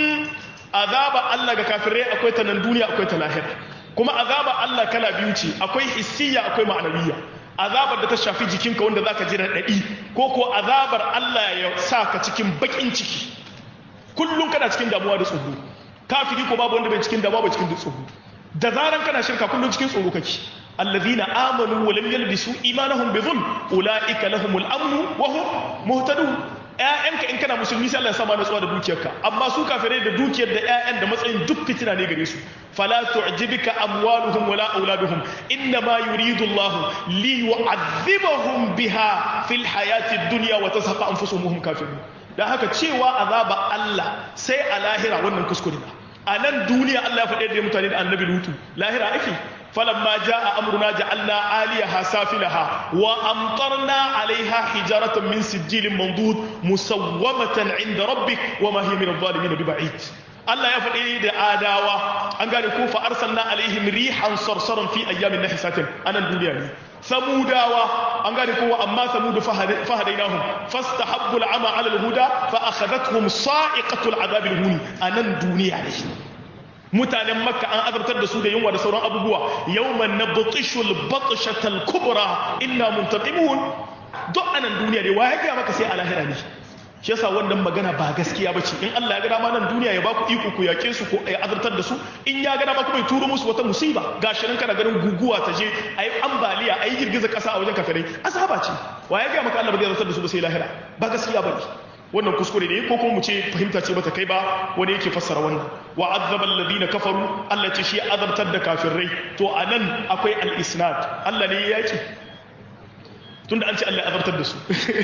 azaba Allah ga kafirai akwai ta nan duniya akwai ta lahira kuma azaba Allah kala biyu ce akwai hissiya akwai ma'anawiyya azabar da ta shafi jikinka wanda zaka ji raɗaɗi ko ko azabar Allah ya sa ka cikin bakin ciki kullum kana cikin damuwa da tsoro kafiri ko babu wanda bai cikin damuwa bai cikin tsoro da zaran kana shirka kullum cikin tsoro kake alladhina amanu wa lam yalbisu imanahum bi dhulm ulaika lahumul amnu wa hum muhtadun ƴaƴanka in kana musulmi sai Allah ya sama natsuwa da dukiyarka amma su kafirai da dukiyar da ƴaƴan da matsayin duk fitina ne gare su fala tu'jibika amwaluhum wala auladuhum inna ma yuridu Allah li yu'adhibahum biha fil hayati dunya wa tashaqa anfusuhum hum kafirun dan haka cewa azaba Allah sai a lahira wannan kuskure ne a nan duniya Allah ya faɗe da mutane da annabi lutu lahira ake falamma jaa amruna ja'alna aliyaha safilaha wa amtarna alaiha hijaratan min sijilin mandud musawwamatan inda rabbik wa ma hiya min adh-dhalimin biba'id Allah ya faɗi da adawa an gane ko fa arsalna alaihim rihan sarsaran fi ayyamin nahisatin anan duniya ne samudawa an gane kowa amma samudu fahadainahum fastahabbu al'ama 'ala al-huda fa akhadathum sa'iqatu al-'adab al-huni anan duniya ne mutanen makka an azabtar da su da yunwa da sauran abubuwa yawman nabtishu al-batshata al-kubra inna muntaqimun duk anan duniya ne wa ya ga maka sai a lahira ne shi yasa wannan magana ba gaskiya ba ce in Allah ya ga dama nan duniya ya ba ku iko ku yake su ko ya azartar da su in ya ga dama kuma ya turo musu wata musiba gashi nan kana ganin guguwa ta je ayi ambaliya ayi girgiza kasa a wajen kafirai azaba ce wa ya ga maka Allah ba zai azartar da su ba sai lahira ba gaskiya ba ne wannan kuskure ne ko kuma mu ce fahimta ce bata kai ba wani yake fassara wannan wa azzaba alladhina kafaru Allah ce shi azabtar da kafirai to anan akwai al-isnad Allah ne ya yaki tunda an ce Allah ya azabtar da su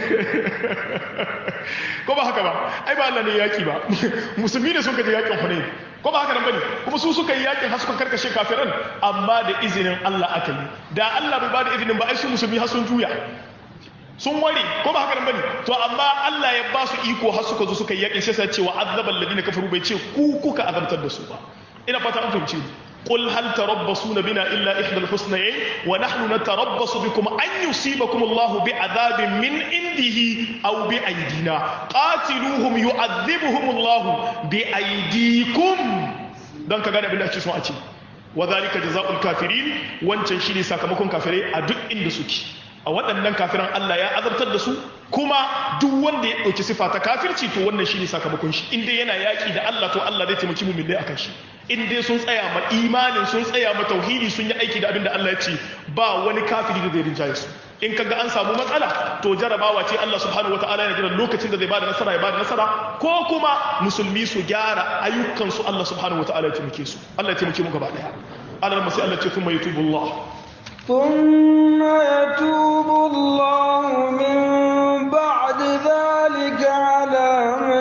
ko ba haka ba ai ba Allah ne yaki ba musulmi ne sun kaje yakin Hunayn ko ba haka nan bane kuma su suka yi yakin har suka karkashe kafiran amma da izinin Allah aka yi da Allah bai ba da izinin ba ai su musulmi har sun juya sun ware ko ba haka nan bane to amma Allah ya ba su iko har suka zo suka yi yakin sai sai ce wa azzabal ladina kafaru bai ce ku kuka azabtar da su ba ina fata an fahimci قل هل تربصون بنا إلا إحدى الحسنيين ونحن نتربص بكم أن يصيبكم الله بعذاب من عنده أو بأيدينا قاتلوهم يعذبهم الله بأيديكم don ka gane abin da ake so a ce wa zalika jazaa'ul kafirin wancan shine sakamakon kafirai a duk inda suke a waɗannan kafiran Allah ya azabtar da su kuma duk wanda ya ɗauki sifa ta kafirci to wannan shine sakamakon shi in dai yana yaƙi da Allah to Allah zai taimaki mu dai akan shi in dai sun tsaya ma imanin sun tsaya ma tauhidi sun yi aiki da abin da Allah ya ce ba wani kafiri da zai rinjaye su in kaga an samu matsala to jarabawa ce Allah subhanahu wataala yana jiran lokacin da zai bada nasara ya bada nasara ko kuma musulmi su gyara ayyukan su Allah subhanahu wataala ya taimake su Allah ya taimake mu gaba daya Allah sai Allah ce kuma yatubullah ثم يتوب الله من بعد ذلك على من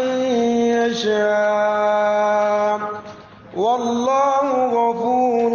يشاء والله غفور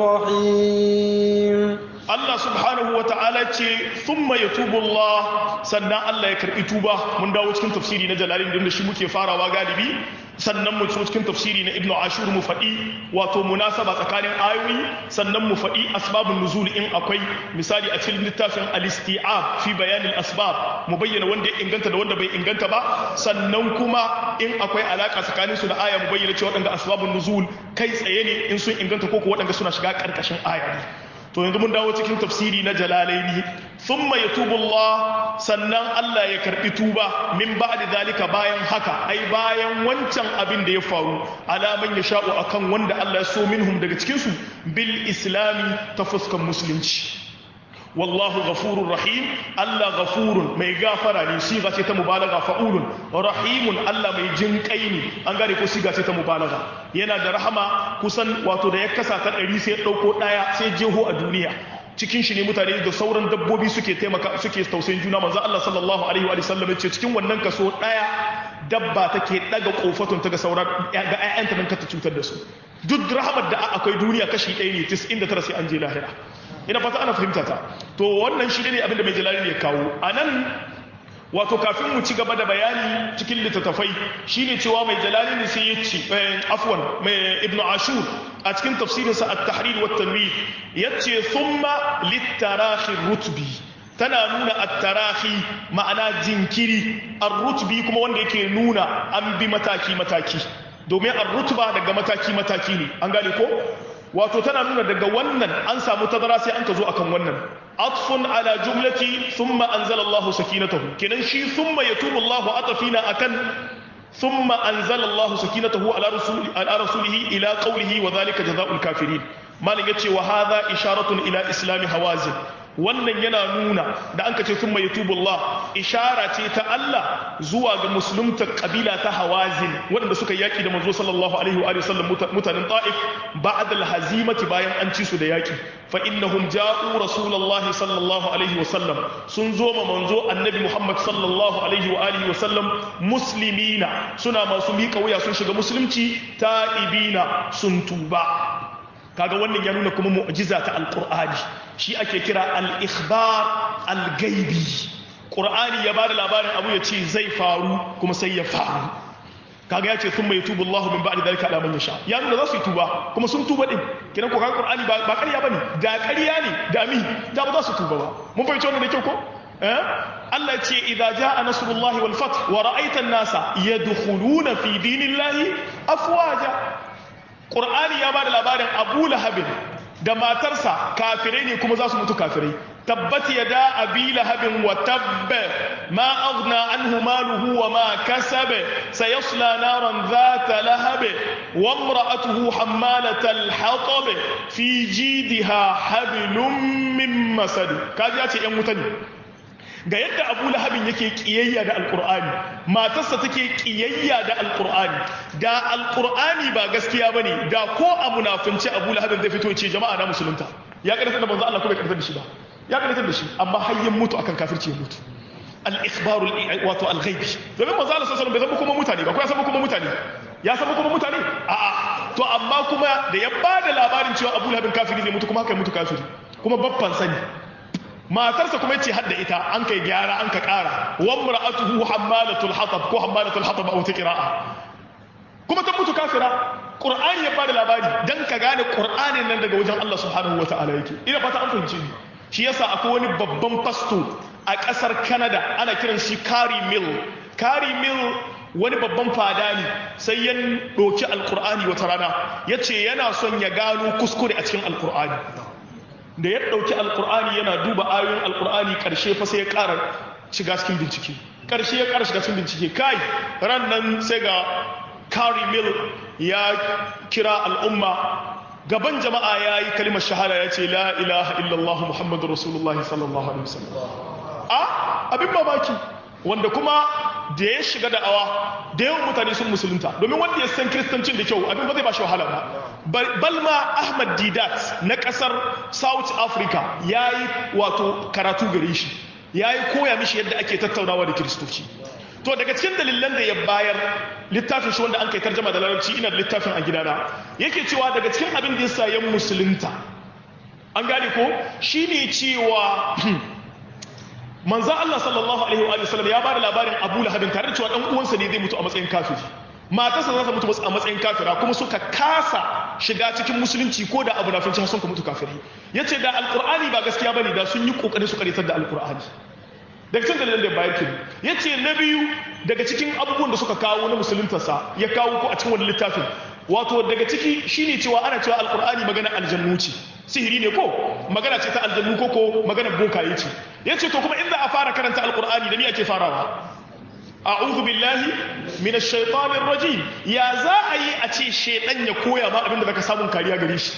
رحيم Allah subhanahu wa ta'ala ce thumma yatubu Allah sannan Allah ya karbi tuba mun dawo cikin tafsiri na Jalalin da shi muke farawa galibi sannan mu cikin tafsiri na Ibn Ashur mu faɗi wato munasaba tsakanin ayoyi sannan mu faɗi asbabun nuzul in akwai misali a cikin littafin al-isti'ab fi bayan al-asbab mu bayyana wanda ya inganta da wanda bai inganta ba sannan kuma in akwai alaka tsakanin su da aya mu bayyana cewa waɗanda asbabun nuzul kai tsaye ne in sun inganta ko ko waɗanda suna shiga ƙarƙashin aya ne to yanzu mun dawo cikin tafsiri na jalalaini thumma yatubu Allah sannan Allah ya karbi tuba min ba'di zalika bayan haka ai bayan wancan abin da ya faru alaman ya sha'u akan wanda Allah ya so minhum daga cikin su bil islami ta fuskan musulunci wallahu ghafurur rahim Allah ghafurun mai gafara ne siga ce ta mubalaga fa'ulun rahimun Allah mai jin kai ne an gane ko siga ce ta mubalaga yana da rahama kusan wato da ya kasa ta ɗari sai ya ɗauko ɗaya sai jeho a duniya cikin shi ne mutane da sauran dabbobi suke taimaka suke tausayin juna manzo Allah sallallahu alaihi wa sallam ya ce cikin wannan kaso ɗaya dabba take daga kofatun ta ga sauran ga ƴaƴanta nan ka ta cutar da su duk rahamar da akwai duniya kashi ɗaya ne 99 sai an je lahira ina fata ana fahimta ta to wannan shi ne abinda mai jalali ya kawo a nan wato kafin mu ci gaba da bayani cikin littattafai shine cewa mai jalali ne sai ya ce afwan mai ibn ashur a cikin tafsirinsa at-tahrir wa tanwir yace thumma litarahi rutbi tana nuna at-tarahi ma'ana jinkiri ar-rutbi kuma wanda yake nuna an bi mataki mataki domin ar-rutba daga mataki mataki ne an gane ko wato tana nuna daga wannan an samu tazara sai an ka zo akan wannan atfun ala jumlati thumma anzala Allahu sakinatahu kenan shi thumma yatubu Allahu atafina akan thumma anzala Allahu sakinatahu ala rasuli ala rasulihi ila qawlihi wa dhalika jazaa'ul kafirin malin yace wa hadha isharatun ila islami hawazin wannan yana nuna da an kace thumma yatubu Allah ishara ce ta Allah zuwa ga musulunta kabila ta hawazin waɗanda suka yaki da manzo sallallahu alaihi wa sallam mutanen ta'if ba'da al-hazimati bayan an ci su da yaki fa innahum ja'u rasulullahi sallallahu alaihi wa sallam sun zo ma manzo annabi Muhammad sallallahu alaihi wa alihi wa sallam muslimina suna masu miƙa wuya sun shiga musulunci ta'ibina sun tuba kaga wannan ya nuna kuma mu'jiza ta alqur'ani shi ake kira al-ikhbar al-gaibi qur'ani ya bada labarin abu ya ce zai faru kuma sai ya faru kaga ya ce thumma yatubu Allahu min ba'di dhalika ala man yasha ya nuna za su yi tuba kuma sun tuba din kiran ko kaga qur'ani ba ba ƙarya bane da ƙarya ne da mi da ba za su tuba ba mun fahimci wannan da kyau ko eh Allah ce idza jaa nasrullahi wal fath wa ra'aita an-nasa yadkhuluna fi dinillahi afwaja Qur'ani ya bada labarin Abu Lahabin da matarsa kafirai ne kuma za su mutu kafirai tabbat yada abi lahabin wa tabba ma aghna anhu maluhu wa ma kasaba sayasla naran dhata lahab wa imra'atuhu hammalat al-hatab fi jidha hablum min masad kaji ya ce yan wuta ne ga yadda abu lahabin yake kiyayya da alkur'ani matarsa take kiyayya da alkur'ani da alkur'ani ba gaskiya ba ne da ko a munafunci abu lahabin zai fito ce jama'a na musulunta ya karanta da manzo Allah ko bai karanta da shi ba ya karanta da shi amma hayyin mutu akan kafirci ya mutu al-ikhbaru wato al-ghaibi domin manzo Allah sallallahu alaihi wasallam bai zama kuma mutane ba ko ya zama kuma mutane ya zama kuma mutane a'a to amma kuma da ya bada labarin cewa abu lahabin kafiri zai mutu kuma haka mutu kafiri kuma babban sani matarsa kuma yace hadda ita an kai gyara an ka kara wa mar'atuhu hammalatul hatab ko hammalatul hatab a wata qira'a kuma ta mutu kafira qur'ani ya bada labari dan ka gane qur'anin nan daga wajen Allah subhanahu wata'ala yake ina fata an fahimce ni shi yasa akwai wani babban fasto a kasar Canada ana kiran shi Carey Mill Carey Mill wani babban fada ne sai ya ɗauki alkur'ani wata rana ya ce yana son ya gano kuskure a cikin alkur'ani da ya ɗauki alkur'ani yana duba ayoyin alkur'ani ƙarshe fa sai ya ƙara shiga cikin bincike ƙarshe ya ƙara shiga cikin bincike kai ran nan sai ga Kari Mill ya kira al'umma gaban jama'a ya yi kalimar shahada ya ce la ilaha illallah muhammadu rasulullah sallallahu alaihi wasallam a abin mamaki wanda kuma da ya shiga da'awa da yawan mutane sun musulunta domin wanda ya san kiristancin da kyau abin ba zai ba shi wahala ba balma ahmad didat na kasar south africa ya yi wato karatu gare shi ya yi koya mishi yadda ake tattaunawa da kiristoci to daga cikin dalilan da ya bayar littafin shi wanda an kai tarjama da larabci ina da littafin a gidana yake cewa daga cikin abin da yasa yan musulunta an gane ko shine cewa manzon Allah sallallahu alaihi wa sallam ya bada labarin Abu Lahab tare da cewa dan uwansa ne zai mutu a matsayin kafiri matarsa za ta mutu a matsayin kafira kuma suka kasa shiga cikin musulunci ko da abu na finci sun ka mutu kafiri yace da alqur'ani ba gaskiya bane da sun yi kokari su karitar da alqur'ani daga cikin dalilan da bayar ke ya ce na biyu daga cikin abubuwan da suka kawo na musuluntarsa ya kawo ko a cikin wani littafin wato daga ciki shine cewa ana cewa alkur'ani magana aljannu ce sihiri ne ko magana ce ta aljannu ko ko magana bokaye ce ya ce to kuma in za a fara karanta alkur'ani da ni ake farawa a'udhu billahi minash shaitanir rajim ya za a yi a ce shedan ya koya ma abinda zaka samun kariya gare shi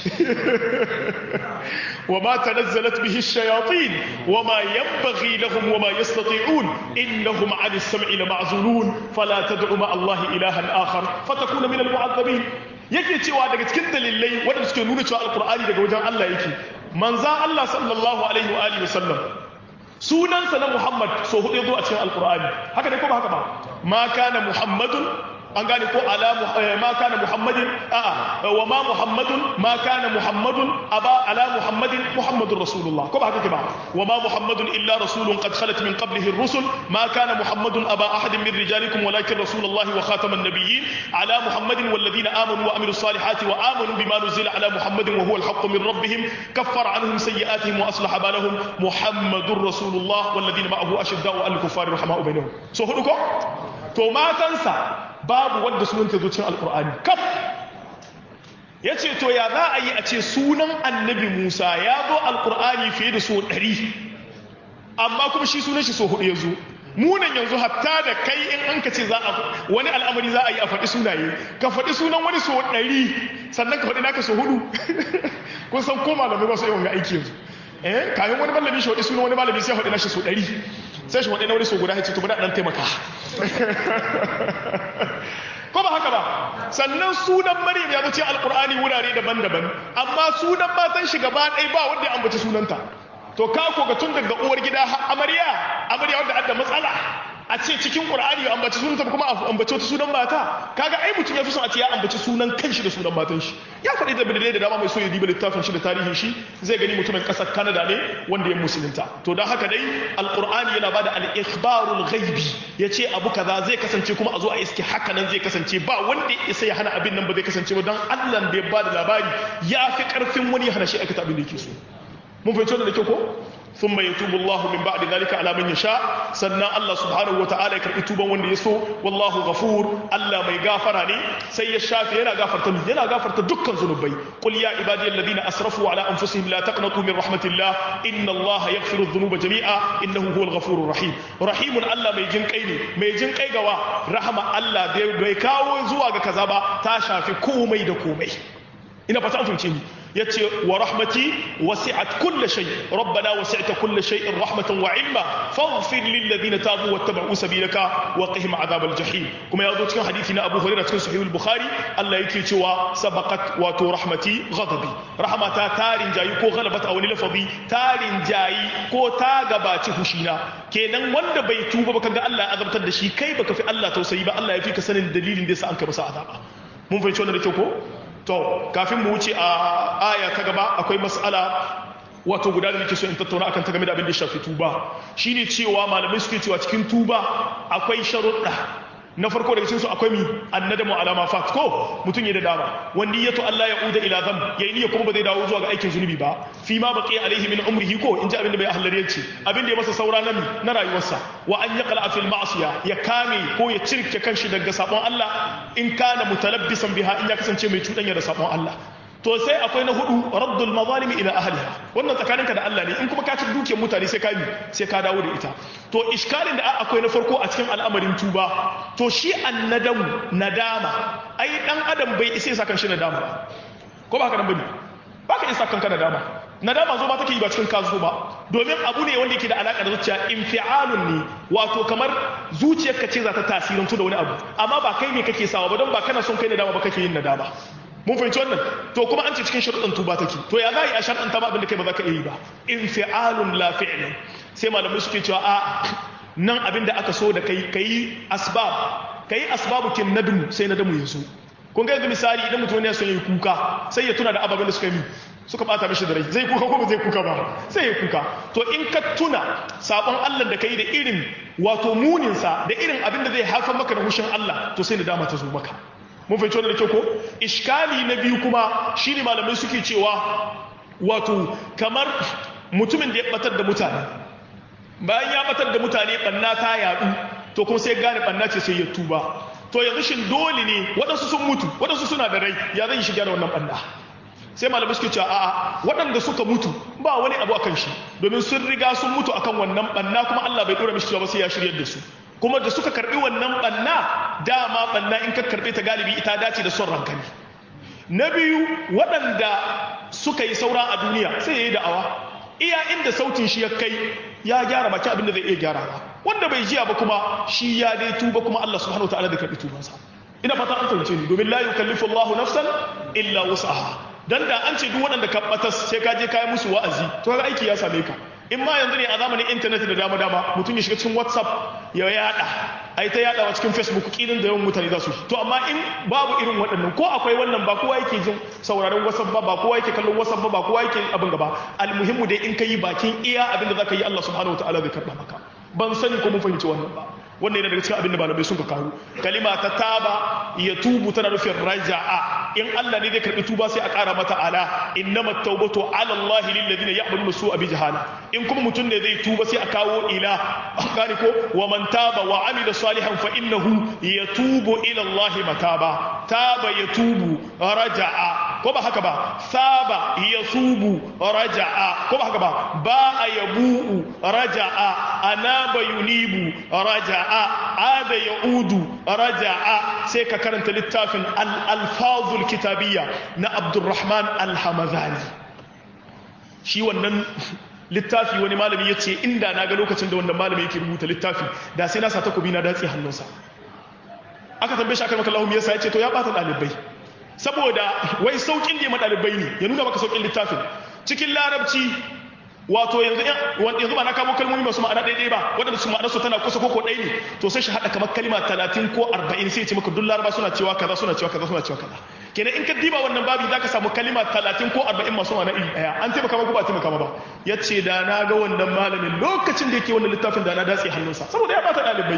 وما تنزلت به الشياطين وما ينبغي لهم وما يستطيعون إنهم عن السمع لمعزولون فلا تدع مع الله إلها آخر فتكون من المعذبين yake cewa daga cikin dalilai wanda suke nuna cewa alkur'ani daga wajen Allah yake manza Allah sallallahu alaihi wa alihi wasallam sunansa na Muhammad so hudu zo a cikin alkur'ani haka ne ko ba haka ba ma kana muhammadun an gane ko ala ma kana muhammadin a'a wa ma muhammadun ma kana muhammadun aba ala muhammadin muhammadur rasulullah ko ba haka ba wa ma muhammadun illa rasulun qad khalat min qablihi ar-rusul ma kana muhammadun aba ahadin min rijalikum walakin rasulullah wa khataman nabiyyin ala muhammadin wal ladina amanu wa amilus salihati wa amanu bima nuzila ala muhammadin wa huwa al-haqq min rabbihim kaffara anhum sayyi'atihim wa aslaha balahum muhammadur rasulullah wal ladina ma'ahu ashidda'u al-kuffari rahama'u bainahum so hudu ko to matansa babu wanda sunanta zo cikin alkur'ani kaf ya ce to ya za a yi a ce sunan annabi musa ya zo alkur'ani fiye da so ɗari amma kuma shi sunan shi so hudu ya zo munan yanzu hatta da kai in an ka ce za a wani al'amari za a yi a faɗi sunaye ka faɗi sunan wani so ɗari sannan ka faɗi naka so hudu kun san ko malamai ba su yi wanga aiki yanzu eh kayan wani malami shi faɗi sunan wani malami sai faɗi nashi so ɗari sai shi faɗi na wani so guda ya ce to bada ɗan taimaka ko ba haka ba sannan sunan maryam ya zo alkur'ani wurare daban-daban amma sunan matan shi gaba ɗaya ba wanda ya ambaci sunanta to ka ko ga tun daga uwar gida amarya amarya wanda adda matsala a ce cikin qur'ani ya ambaci sunanta kuma a ambaci wata sunan mata kaga ai mutum ya fi son a ce ya ambaci sunan kanshi da sunan matan shi ya faɗi da bidai da dama mai so ya diba littafin shi da tarihin shi zai gani mutumin ƙasar Canada ne wanda ya musulunta to don haka dai alqur'ani yana bada al-ikhbarul ghaibi yace abu kaza zai kasance kuma a zo a iske haka nan zai kasance ba wanda isa ya hana abin nan ba zai kasance ba don Allah da ya bada labari ya fi karfin wani ya hana shi aikata abin da yake so mun fahimci wannan da kyau ko ثم يتوب الله من بعد ذلك على من يشاء سنة الله سبحانه وتعالى يكرب توبا وند يسو والله غفور الله ما يغفر ني سي الشافي ينا غفرت ينا غفرت دكان ذنوبي قل يا عبادي الذين اسرفوا على انفسهم لا تقنطوا من رحمه الله ان الله يغفر الذنوب جميعا انه هو الغفور الرحيم رحيم الله mai jin kai ne mai jin kai gawa rahama Allah bai kawo zuwa ga kaza ba ta shafi komai da komai ina fata an fahimce ni yace wa rahmati wasi'at kulli shay rabbana wasi'ta kulli shay'in rahmatan wa ilma faghfir lil ladina tabu wattaba'u sabilaka wa qihim adhabal jahim kuma yazo cikin hadisi na Abu Hurairah cikin sahih al-Bukhari Allah yake cewa sabaqat wato rahmati ghadabi rahmata tarin jayi ko ghalabat a wani lafazi tarin jayi ko ta gabaci hushina kenan wanda bai tuba ba kaga Allah ya azabtar da shi kai baka fi Allah tausayi ba Allah ya fi ka sanin dalilin da yasa an ka masa azaba mun fahimci wannan da kyau ko to kafin mu wuce a aya ta gaba akwai mas'ala wato guda da nake so in tattauna akan ta game da abin da ya shafi tuba shine cewa malamai suke cewa cikin tuba akwai sharuɗa na farko daga cikin su akwai mi annadamu alama fat ko mutun ya da dama wanda yato Allah ya uda ila zam yayi niyya kuma ba zai dawo zuwa ga aikin zunubi ba fi ma baqi alaihi min umrihi ko in ji abin da bai ahlare ce abin da ya masa saura na mi na rayuwarsa wa an yaqla fil ma'siya ya kame ko ya cirke kanshi daga sabon Allah in kana mutalabbisan biha in ya kasance mai cudanya da sabon Allah to sai akwai na hudu raddul mazalimi ila ahliha wannan tsakaninka da Allah ne in kuma ka ci dukiyar mutane sai ka yi sai ka dawo da ita to iskalin da akwai na farko a cikin al'amarin tuba to shi annadamu nadama ai dan adam bai isa ya kan shi nadama ba ko ba ka nan bane ba ka isa kanka nadama nadama zo ba take yi ba cikin kazo ba domin abu ne wanda yake da alaka da zuciya infialun ne wato kamar zuciyarka ce za ta tasirantu da wani abu amma ba kai ne kake sawa ba don ba kana son kai nadama ba kake yin nadama mun fahimci wannan to kuma an ce cikin sharuɗin tuba take to ya za a yi a sharuɗin ta ba abin da kai ba za ka iya yi ba infialun la fi'lun sai malamai suke cewa a nan abin da aka so da kai kai asbab kai asbabu kin nadmu sai nadamu ya so kun ga yanzu misali idan mutum ne son yi kuka sai ya tuna da ababen da suka yi suka bata mishi da rai zai kuka ko ba zai kuka ba sai ya kuka to in ka tuna sabon Allah da kai da irin wato muninsa da irin abin da zai haifar maka da hushin Allah to sai nadama ta zo maka mun fahimci wannan da kyau ko iskali na biyu kuma shine malamai suke cewa wato kamar mutumin da ya batar da mutane bayan ya batar da mutane banna ta yadu to kuma sai gane banna ce sai ya tuba to yanzu shin dole ne waɗansu sun mutu waɗansu suna da rai ya zan yi shiga da wannan banna sai malamai suke cewa a'a waɗanda suka mutu ba wani abu akan shi domin sun riga sun mutu akan wannan banna kuma Allah bai dora mishi cewa ba sai ya shiryar da su kuma da suka karbi wannan banna dama banna in ka karbe ta galibi ita dace da son ranka ne na biyu waɗanda suka yi saura a duniya sai ya yi da'awa iya inda sautin shi ya kai ya gyara baki abin da zai iya gyara ba wanda bai jiya ba kuma shi ya dai tuba kuma Allah subhanahu wataala da karbi tubansa ina fata an fahimce ni domin la yukallifu Allahu nafsan illa wus'aha dan da an ce duk waɗanda ka batas sai ka je kai musu wa'azi to ga aiki ya same ka in ma yanzu ne a zamanin intanet da dama dama mutum ya shiga cikin whatsapp ya yada ai ta yadawa cikin facebook kilin da yawan mutane za su to amma in babu irin waɗannan ko akwai wannan ba kowa yake jin sauraron whatsapp ba ba kowa yake kallon whatsapp ba ba kowa yake abin gaba almuhimmu dai in ka yi bakin iya abin da zaka yi Allah subhanahu wataala zai karba maka ban sani ko mun fahimci wannan ba wannan yana daga cikin abin da malamai sun ka kawo kalima ta taba ya tubu tana nufin raja'a in Allah ne zai karbi tuba sai a ƙara mata ala innama tawbatu ala Allah lil ladina ya'maluna su'a bi jahala in kuma mutum ne zai tuba sai a kawo ila gani ko wa man taba wa amila salihan fa innahu yatubu ila Allah mataba taba yatubu raja'a ko ba haka ba saba yasubu raja'a ko ba haka ba ba yabu'u raja'a anaba yunibu raja'a ada yaudu raja'a sai ka karanta littafin al-alfazul kitabiyya na Abdurrahman al-Hamazani shi wannan littafi wani malami ya ce inda na ga lokacin da wannan malami yake rubuta littafi da sai na sa takobi na datse hannunsa aka tambaye shi aka maka lahu yasa ya ce to ya bata dalibai saboda wai saukin da ya madalibai ne ya nuna maka saukin littafin cikin larabci wato yanzu yanzu ba na kamo kalmomi masu ma'ana ɗaya ba waɗanda su ma'anarsu tana kusa ko ɗaya ne to sai shi haɗa kamar kalma talatin ko arba'in sai ce maka duk laraba suna cewa kaza suna cewa kaza suna cewa kaza kenan in ka diba wannan babi za ka samu kalima talatin ko arba'in masu ma'ana iri ɗaya an taimaka maka ba taimaka ba ya ce da na ga wannan malamin lokacin da yake wannan littafin da na datse hannunsa saboda ya bata ɗalibai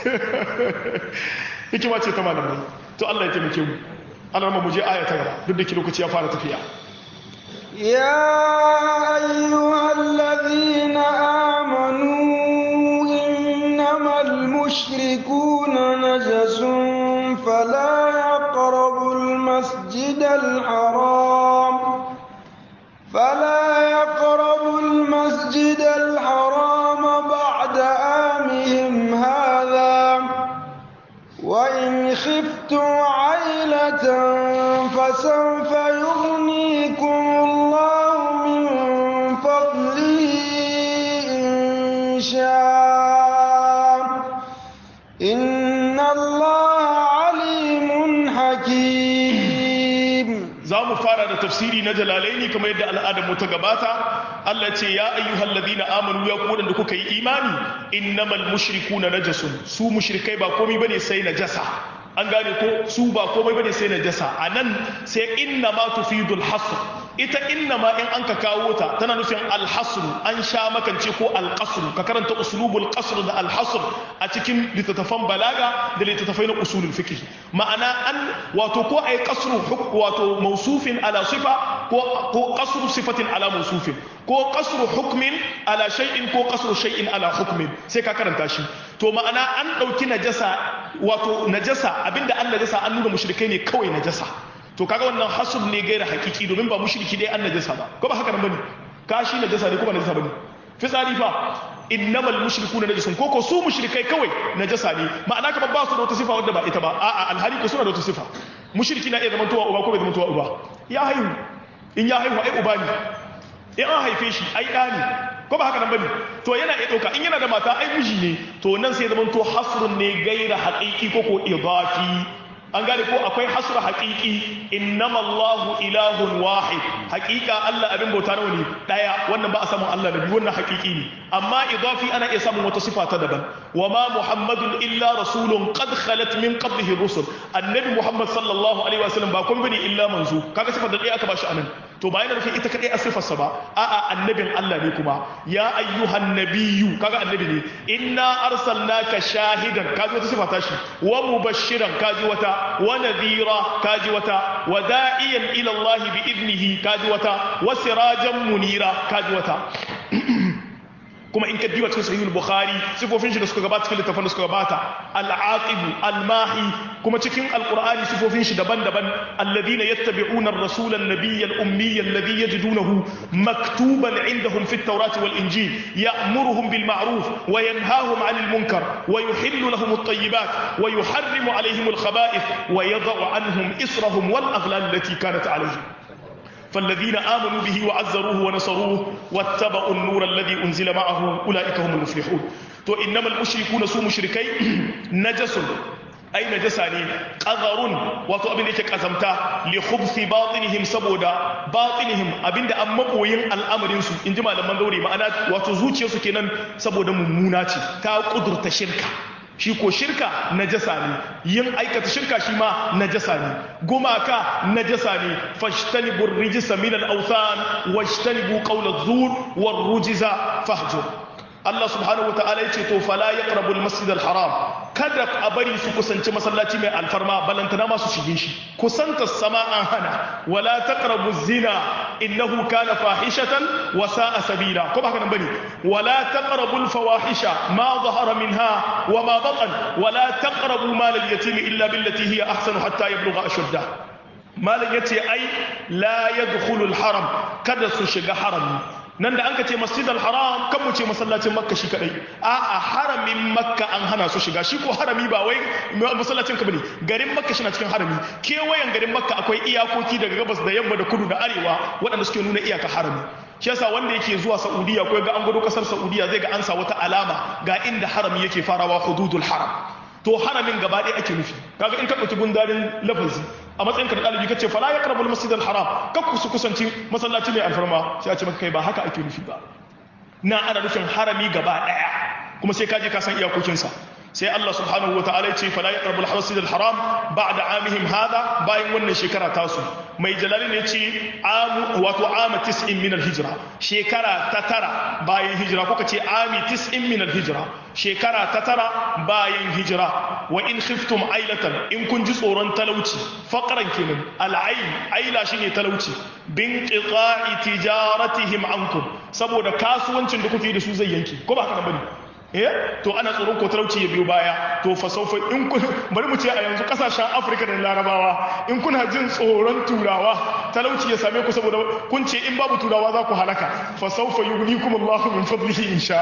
hikima ce ta malamai to Allah ya taimake mu Allah mu je aya ta gaba duk da ke lokaci ya fara tafiya يا أيها الذين آمنوا إنما المشركون نجس فلا يقربوا المسجد الحرام فلا يقربوا المسجد الحرام بعد آمهم هذا وإن خفتم عيلة فسوف يغنيكم الله من فضله إن شاء إن الله عليم حكيم za mu fara da tafsiri na jalalaini kamar yadda al'adar mu ta gabata Allah ce ya ayyuhal ladina amanu ya ku da kuka yi imani innamal mushrikuna najasun su mushrikai ba komai bane sai najasa an gane ko su ba komai bane sai najasa anan sai inna ma tufidul hasr ita inna ma in an ka kawo ta tana nufin alhasru an sha makance ko alqasru ka karanta uslubul qasr da alhasr a cikin littattafan balaga da littattafai na usulul fiqh ma'ana an wato ko ay qasru wato mawsufin ala sifa ko ko qasru sifatin ala mawsufin ko qasru hukmin ala shay'in ko qasru shay'in ala hukmin sai ka karanta shi to ma'ana an dauki najasa wato najasa abinda an najasa an nuna mushrikai ne kawai najasa to kaga wannan hasub ne gaira hakiki domin ba mushriki dai an najasa ba ko ba haka nan bane kashi najasa ne ko ba najasa bane fitsari fa innamal mushrikuna najasun koko su mushrikai kawai najasa ne ma'ana kamar ba su da wata sifa wadda ba ita ba a'a alhali ko suna da wata sifa mushriki na iya zaman tuwa uba ko bai zaman tuwa uba ya haihu in ya haihu ai uba ne in an haife shi ai ɗa ne ko ba haka nan bane to yana iya ɗauka in yana da mata ai miji ne to nan sai zaman to hasrun ne gaira haƙiƙi ko ko idafi an gane ko akwai hasra haƙiƙi innama Allahu ilahun wahid haƙiƙa Allah abin bauta nawa ne daya wannan ba a samun Allah da biyu wannan haƙiƙi ne amma idafi ana iya samun wata sifa ta daban wa ma muhammadun illa rasulun qad khalat min qablihi rusul annabi muhammad sallallahu alaihi wasallam ba kun bane illa manzo kaga sifar da ɗaya aka bashi anan to ba yana nufin ita kadai a sifarsa ba a'a annabin Allah ne kuma ya ayyuhan nabiyyu kaga annabi ne inna arsalnaka shahidan kaji wata sifa ta shi wa mubashiran kaji wata wa nadhira kaji wata wa da'iyan ila Allah bi idnihi kaji wata wa sirajan munira kaji wata kuma in ka diba cikin sahihul bukhari sifofin shi da suka gabata cikin littafin da suka gabata al-aqib al-mahi kuma cikin alqur'ani sifofin shi daban-daban alladhina yattabi'una ar-rasula an-nabiyya al-ummiyya alladhi yajidunahu maktuban 'indahum fi at-taurati wal-injil ya'muruhum bil ma'ruf wa yanhahum 'anil munkar wa yuhillu lahum at-tayyibat wa yuharrimu 'alayhim al-khaba'ith wa yadh'u 'anhum israhum wal-aghlal allati kanat 'alayhim فالذين آمنوا به وعزروه ونصروه واتبعوا النور الذي أنزل معه أولئك هم المفلحون تو إنما المشركون سو مشركي نجس أي نجساني قذر واتو أبن إيك قزمتا لخبث باطنهم سبودا باطنهم أبن دا أمبوين الأمر ينسو إنجما لمن دوري ما أنا واتو زوجي يسو كنن سبودا مموناتي تا قدرة شركة shi ko shirka najasa ne yin aikata shirka shi ma najasa ne gumaka najasa ne fashtanibu rijisa min al-awthan washtanibu qawla az-zur war-rujza fahjur Allah subhanahu wataala yace to fala yaqrabu al-masjid al-haram kada a bari su kusanci masallaci mai alfarma balantana ma su shige shi kusanta sama an hana wala taqrabu zina innahu kana fahishatan wa sa'a sabila ko ba haka nan bane wala taqrabu al-fawahisha ma zahara minha wa ma batan wala taqrabu mal al-yatim illa billati hiya ahsanu hatta yablugha ashuddah malam yace ai la yadkhulu al-haram kada su shiga harami nan da an ka ce masjid al-haram kan mu ce masallacin makka shi kadai a a haramin makka an hana su shiga shi ko harami ba wai masallacin ka bane garin makka shi na cikin harami kewayen garin makka akwai iyakoki daga gabas da yamma da kudu da arewa waɗanda suke nuna iyaka harami shi yasa wanda yake zuwa saudiya ko ga an gudu kasar saudiya zai ga an sa wata alama ga inda harami yake farawa hududul haram to haramin gaba ɗaya ake nufi kaga in ka ɗauki gundarin lafazi a matsayin ka da ɗalibi kace fala ya karabul masjidal haram ka ku su kusanci masallaci mai alfarma sai a ce maka kai ba haka ake nufi ba na ana nufin harami gaba ɗaya kuma sai ka je ka san iyakokinsa sai Allah subhanahu wataala ya ce fala ya karabul masjidal haram ba'da amihim hada bayan wannan shekara tasu mai jalali ne ce amu wato ama tis'in min al-hijra shekara ta tara bayan hijira ko kace ami tis'in min al-hijra shekara ta tara bayan hijira wa in khiftum ailatan in kun ji tsoron talauci faqran kenan al-ail aila shine talauci bin qita'i tijaratihim ankum saboda kasuwancin da kuke da su zai yanke ko ba haka bane eh to ana tsoron ko talauci ya biyo baya to fa saufa in kun bari mu ce a yanzu kasashen Afirka da Larabawa in kuna jin tsoron turawa talauci ya same ku saboda kun ce in babu turawa za ku halaka fa saufa yughnikum Allahu min fadlihi insha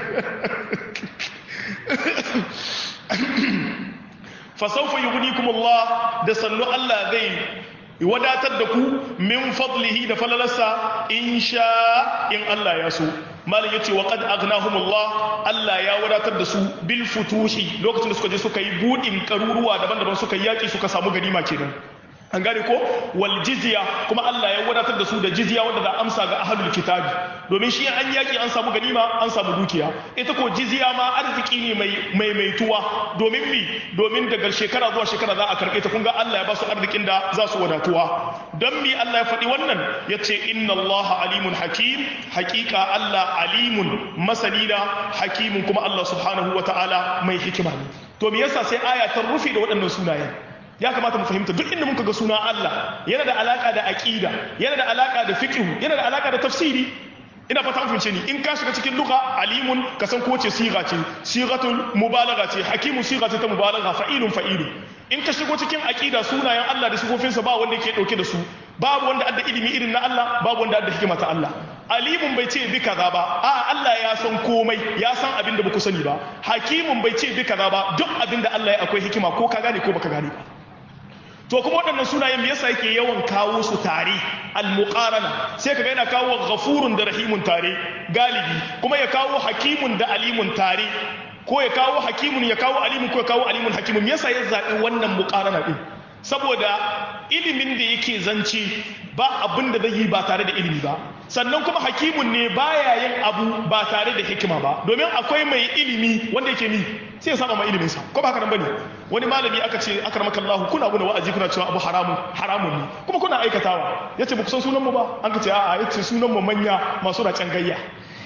fa saufa yughnikum Allah da sannu Allah zai wadatar da ku min fadlihi da falalarsa insha in Allah ya so malam yace wa qad aghnahumullah Allah ya wadatar da su bil futuhi lokacin da suka je suka yi budin karuruwa daban-daban suka yaki suka samu ganima kenan an gane ko wal jizya kuma Allah ya wadatar da su da jizya wanda za amsa ga ahlul kitabi domin shi an yaki an samu ganima an samu dukiya ita ko jizya ma arziki ne mai mai maituwa domin mi domin daga shekara zuwa shekara za a karbe ta kun ga Allah ya ba su arzikin da za su wadatuwa don mi Allah ya faɗi wannan yace inna Allah alimun hakim hakika Allah alimun masani da hakimun kuma Allah subhanahu wataala mai hikima ne to me yasa sai aya ta rufe da waɗannan sunayen ya kamata mu fahimta duk inda muka ga suna Allah yana da alaka da aqida yana da alaka da fiqh yana da alaka da tafsiri ina fata mun fahimce ni in ka shiga cikin lugha alimun ka san ko ce siga ce sigatul mubalagha ce hakimu siga ce ta mubalagha fa'ilun fa'ilu in ka shigo cikin aqida sunayen Allah da sifofinsa ba wanda yake dauke da su babu wanda adda ilimi irin na Allah babu wanda adda hikima ta Allah alimun bai ce bi kaza ba a Allah ya san komai ya san abin da baku sani ba hakimun bai ce bi kaza ba duk abin da Allah ya akwai hikima ko ka gane ko baka gane ba to kuma waɗannan sunayen me yasa yake yawan kawo su tare al-muqarana sai kaga yana kawo ghafurun da rahimun tare galibi kuma ya kawo hakimun da alimun tare ko ya kawo hakimun ya kawo alimun ko ya kawo alimun hakimun me yasa ya zaɓi wannan muqarana din saboda ilimin da yake zance ba abin da zai yi ba tare da ilimi ba sannan kuma hakimun ne baya yin abu ba tare da hikima ba domin akwai mai ilimi wanda yake ni sai ya saba ma ilimin sa ko ba haka nan bane wani malami aka ce akramaka Allah kuna muna wa'azi kuna cewa abu haramun haramun ne kuma kuna aikatawa yace ba ku san sunan mu ba an ka ce a'a yace sunan mu manya masu racen gayya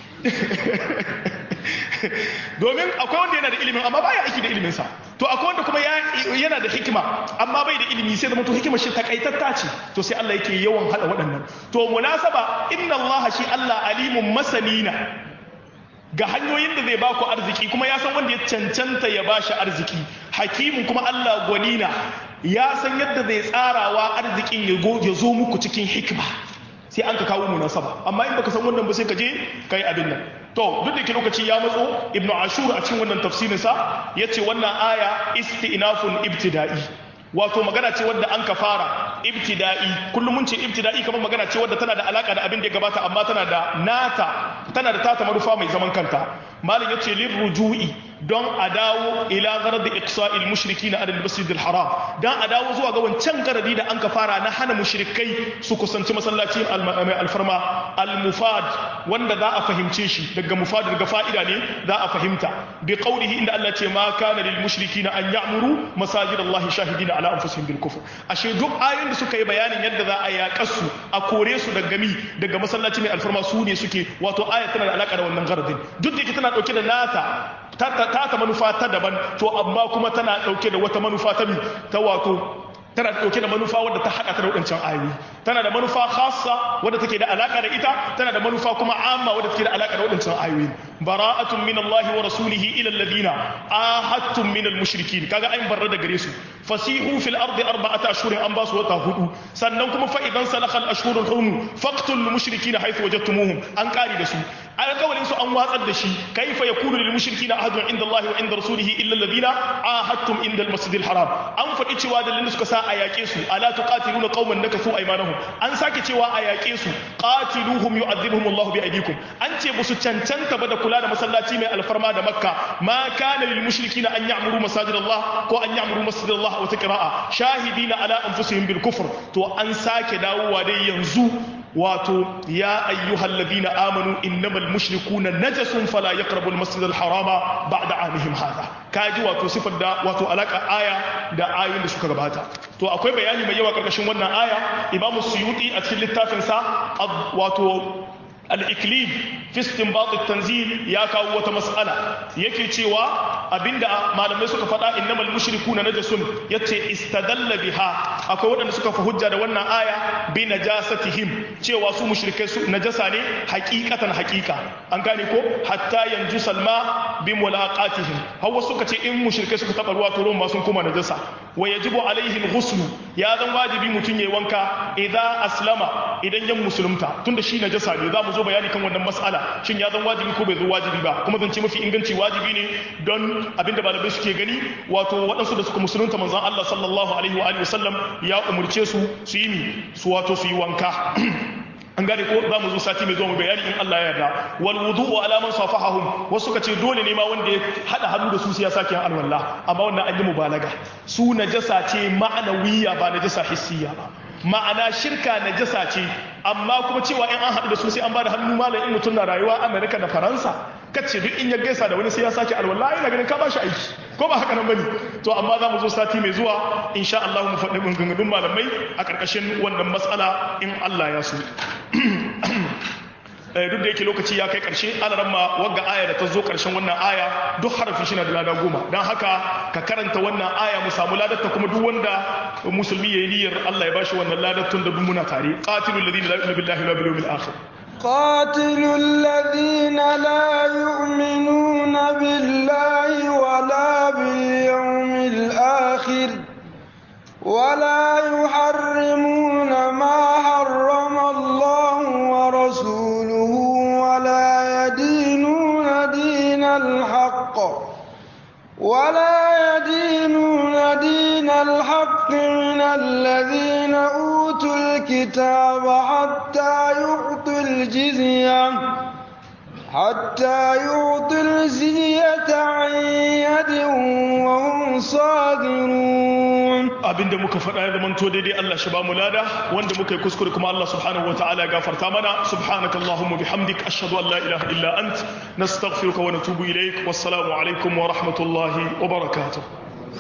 domin akwai wanda yana da ilimin amma baya aiki da ilimin sa to akwai wanda kuma yana da hikima amma bai da ilimi sai da mutum hikimar shi takaitatta ce to sai Allah yake yawan hada waɗannan to munasaba inna Allah shi Allah alimun masanina ga hanyoyin da zai ba ku arziki kuma ya san wanda ya cancanta ya ba shi arziki hakimin kuma Allah gwanina ya san yadda zai tsarawa arzikin ya zo muku cikin hikima sai an ka kawo munasaba amma in baka san wannan ba sai ka je kai abin nan to duk da ke lokaci ya matso ibnu ashur a cikin wannan tafsirin sa yace wannan aya istinafun ibtida'i wato magana ce wadda an ka fara ibtida'i kullum mun ce ibtida'i kamar magana ce wadda tana da alaka da abin da ya gabata amma tana da nata tana da tata marufa mai zaman kanta malam yace lir ruju'i don a dawo ila gharad iqsa'il mushrikina ala al-masjid al-haram dan a dawo zuwa ga wancan garadi da an ka fara na hana mushrikai su kusanci masallaci al-farma al-mufad wanda za a fahimce shi daga mufad daga fa'ida ne za a fahimta bi qawlihi inda Allah ce ma kana lil mushrikina an ya'muru masajid Allah shahidina ala anfusihim bil kufr ashe duk ayoyin da suka yi bayanin yadda za a yaƙa su a kore su daga mi daga masallaci mai alfarma su ne suke wato aya tana da alaka da wannan garadin duk da yake tana dauke da nata ta ta manufa ta daban to amma kuma tana dauke da wata manufa ta mi ta wato tana dauke da manufa wadda ta haɗa ta da waɗancan ayoyi tana da manufa khassa wadda take da alaka da ita tana da manufa kuma amma wadda take da alaka da waɗancan ayoyi bara'atun min Allah wa rasulihi ila alladhina ahadtum min al-mushrikin kaga ayin barra da gare su fasihu fil ardi arba'ata ashhurin an basu wata hudu sannan kuma fa idan salakha al-ashhurul hurum faqtul mushrikina haythu wajadtumuhum an kari da su alƙawalin su an watsar da shi kaifa yakunu lil mushrikina ahadun inda Allah wa inda rasulihi illa alladhina ahadtum inda al-masjidil haram an faɗi cewa da suka sa a yaƙe su ala tuqatiluna qauman nakathu aymanahum an sake cewa a yaƙe su qatiluhum yu'adhibuhum Allah bi aydikum an ce musu cancanta ba da kula da masallaci mai alfarma da makka ma kana lil mushrikina an ya'muru masajid Allah ko an ya'muru masjid Allah wa taqra'a shahidina ala anfusihim bil kufr to an sake dawowa dai yanzu wato ya ayyuhal ladina amanu innamal mushrikuna najasun fala yaqrabu al masjid al harama ba'da amihim hadha kaji wato sifar da wato alaka aya da ayoyin da suka gabata to akwai bayani mai yawa karkashin wannan aya imamu suyuti a cikin littafin sa wato al-iklib fi istinbat at-tanzil ya kawo wata mas'ala yake cewa abinda malamai suka faɗa innamal mushrikuna najasun yace istadalla biha akwai waɗanda suka fa hujja da wannan aya bi najasatihim cewa su mushrikai su najasa ne haqiqatan haqiqa an gane ko hatta yanju salma bi mulaqatihim hawa suka ce in mushrikai suka taba ruwa to ruwan ma sun koma najasa wa yajibu alaihi al-ghusl ya zan wajibi mutun yayi wanka idan aslama idan yan musulunta tunda shi najasa ne za mu zo bayani kan wannan mas'ala shin ya zan wajibi ko bai zo wajibi ba kuma zan ce mafi inganci wajibi ne don abinda malamai suke gani wato waɗansu da suka musulunta manzon Allah sallallahu alaihi wa alihi wasallam ya umurce su su yi su wato su yi wanka an gane ko za mu zo sati mai zuwa mu bayani in Allah ya yarda wal wudu'u ala man safahahum wasu ka ce dole ne ma wanda ya hada hannu da su sai ya sake yin alwala amma wannan an yi mubalaga su najasa ce ma'anawiyya ba najasa hissiya ba ma'ana shirka najasa ce amma kuma cewa in an haɗu da su sai an ba da hannu malam in mutum na rayuwa Amerika da Faransa kace duk in ya gaisa da wani sai ya sake alwala ina ganin ka ba shi aiki ko ba haka nan bane to amma za mu zo sati mai zuwa insha Allah mu faɗi maganganun malamai a ƙarƙashin wannan matsala in Allah ya so duk da yake lokaci ya kai ƙarshe alaran ma wagga aya da ta zo ƙarshen wannan aya duk harafi shi na da lada goma don haka ka karanta wannan aya mu samu ladatta kuma duk wanda musulmi ya yi niyyar Allah ya bashi wannan ladattun da duk muna tare qatilul ladina la yu'minu billahi wal yawmil akhir قاتلوا الذين لا يؤمنون بالله ولا باليوم الآخر ولا يحرمون ما حرم الله ورسوله ولا يدينون دين الحق ولا يدينون دين الحق من الذين أوتوا الكتاب حتى يعطوا الجزية حتى يعطوا الجزية عن يد وهم صاغرون abinda muka faɗa ya zamanto daidai Allah shi ba mu lada wanda muka yi kuskure kuma Allah subhanahu wa ta'ala ya gafarta mana subhanaka allahumma bihamdik ashhadu an la ilaha illa ant nastaghfiruka wa natubu ilaik wassalamu alaikum wa rahmatullahi wa barakatuh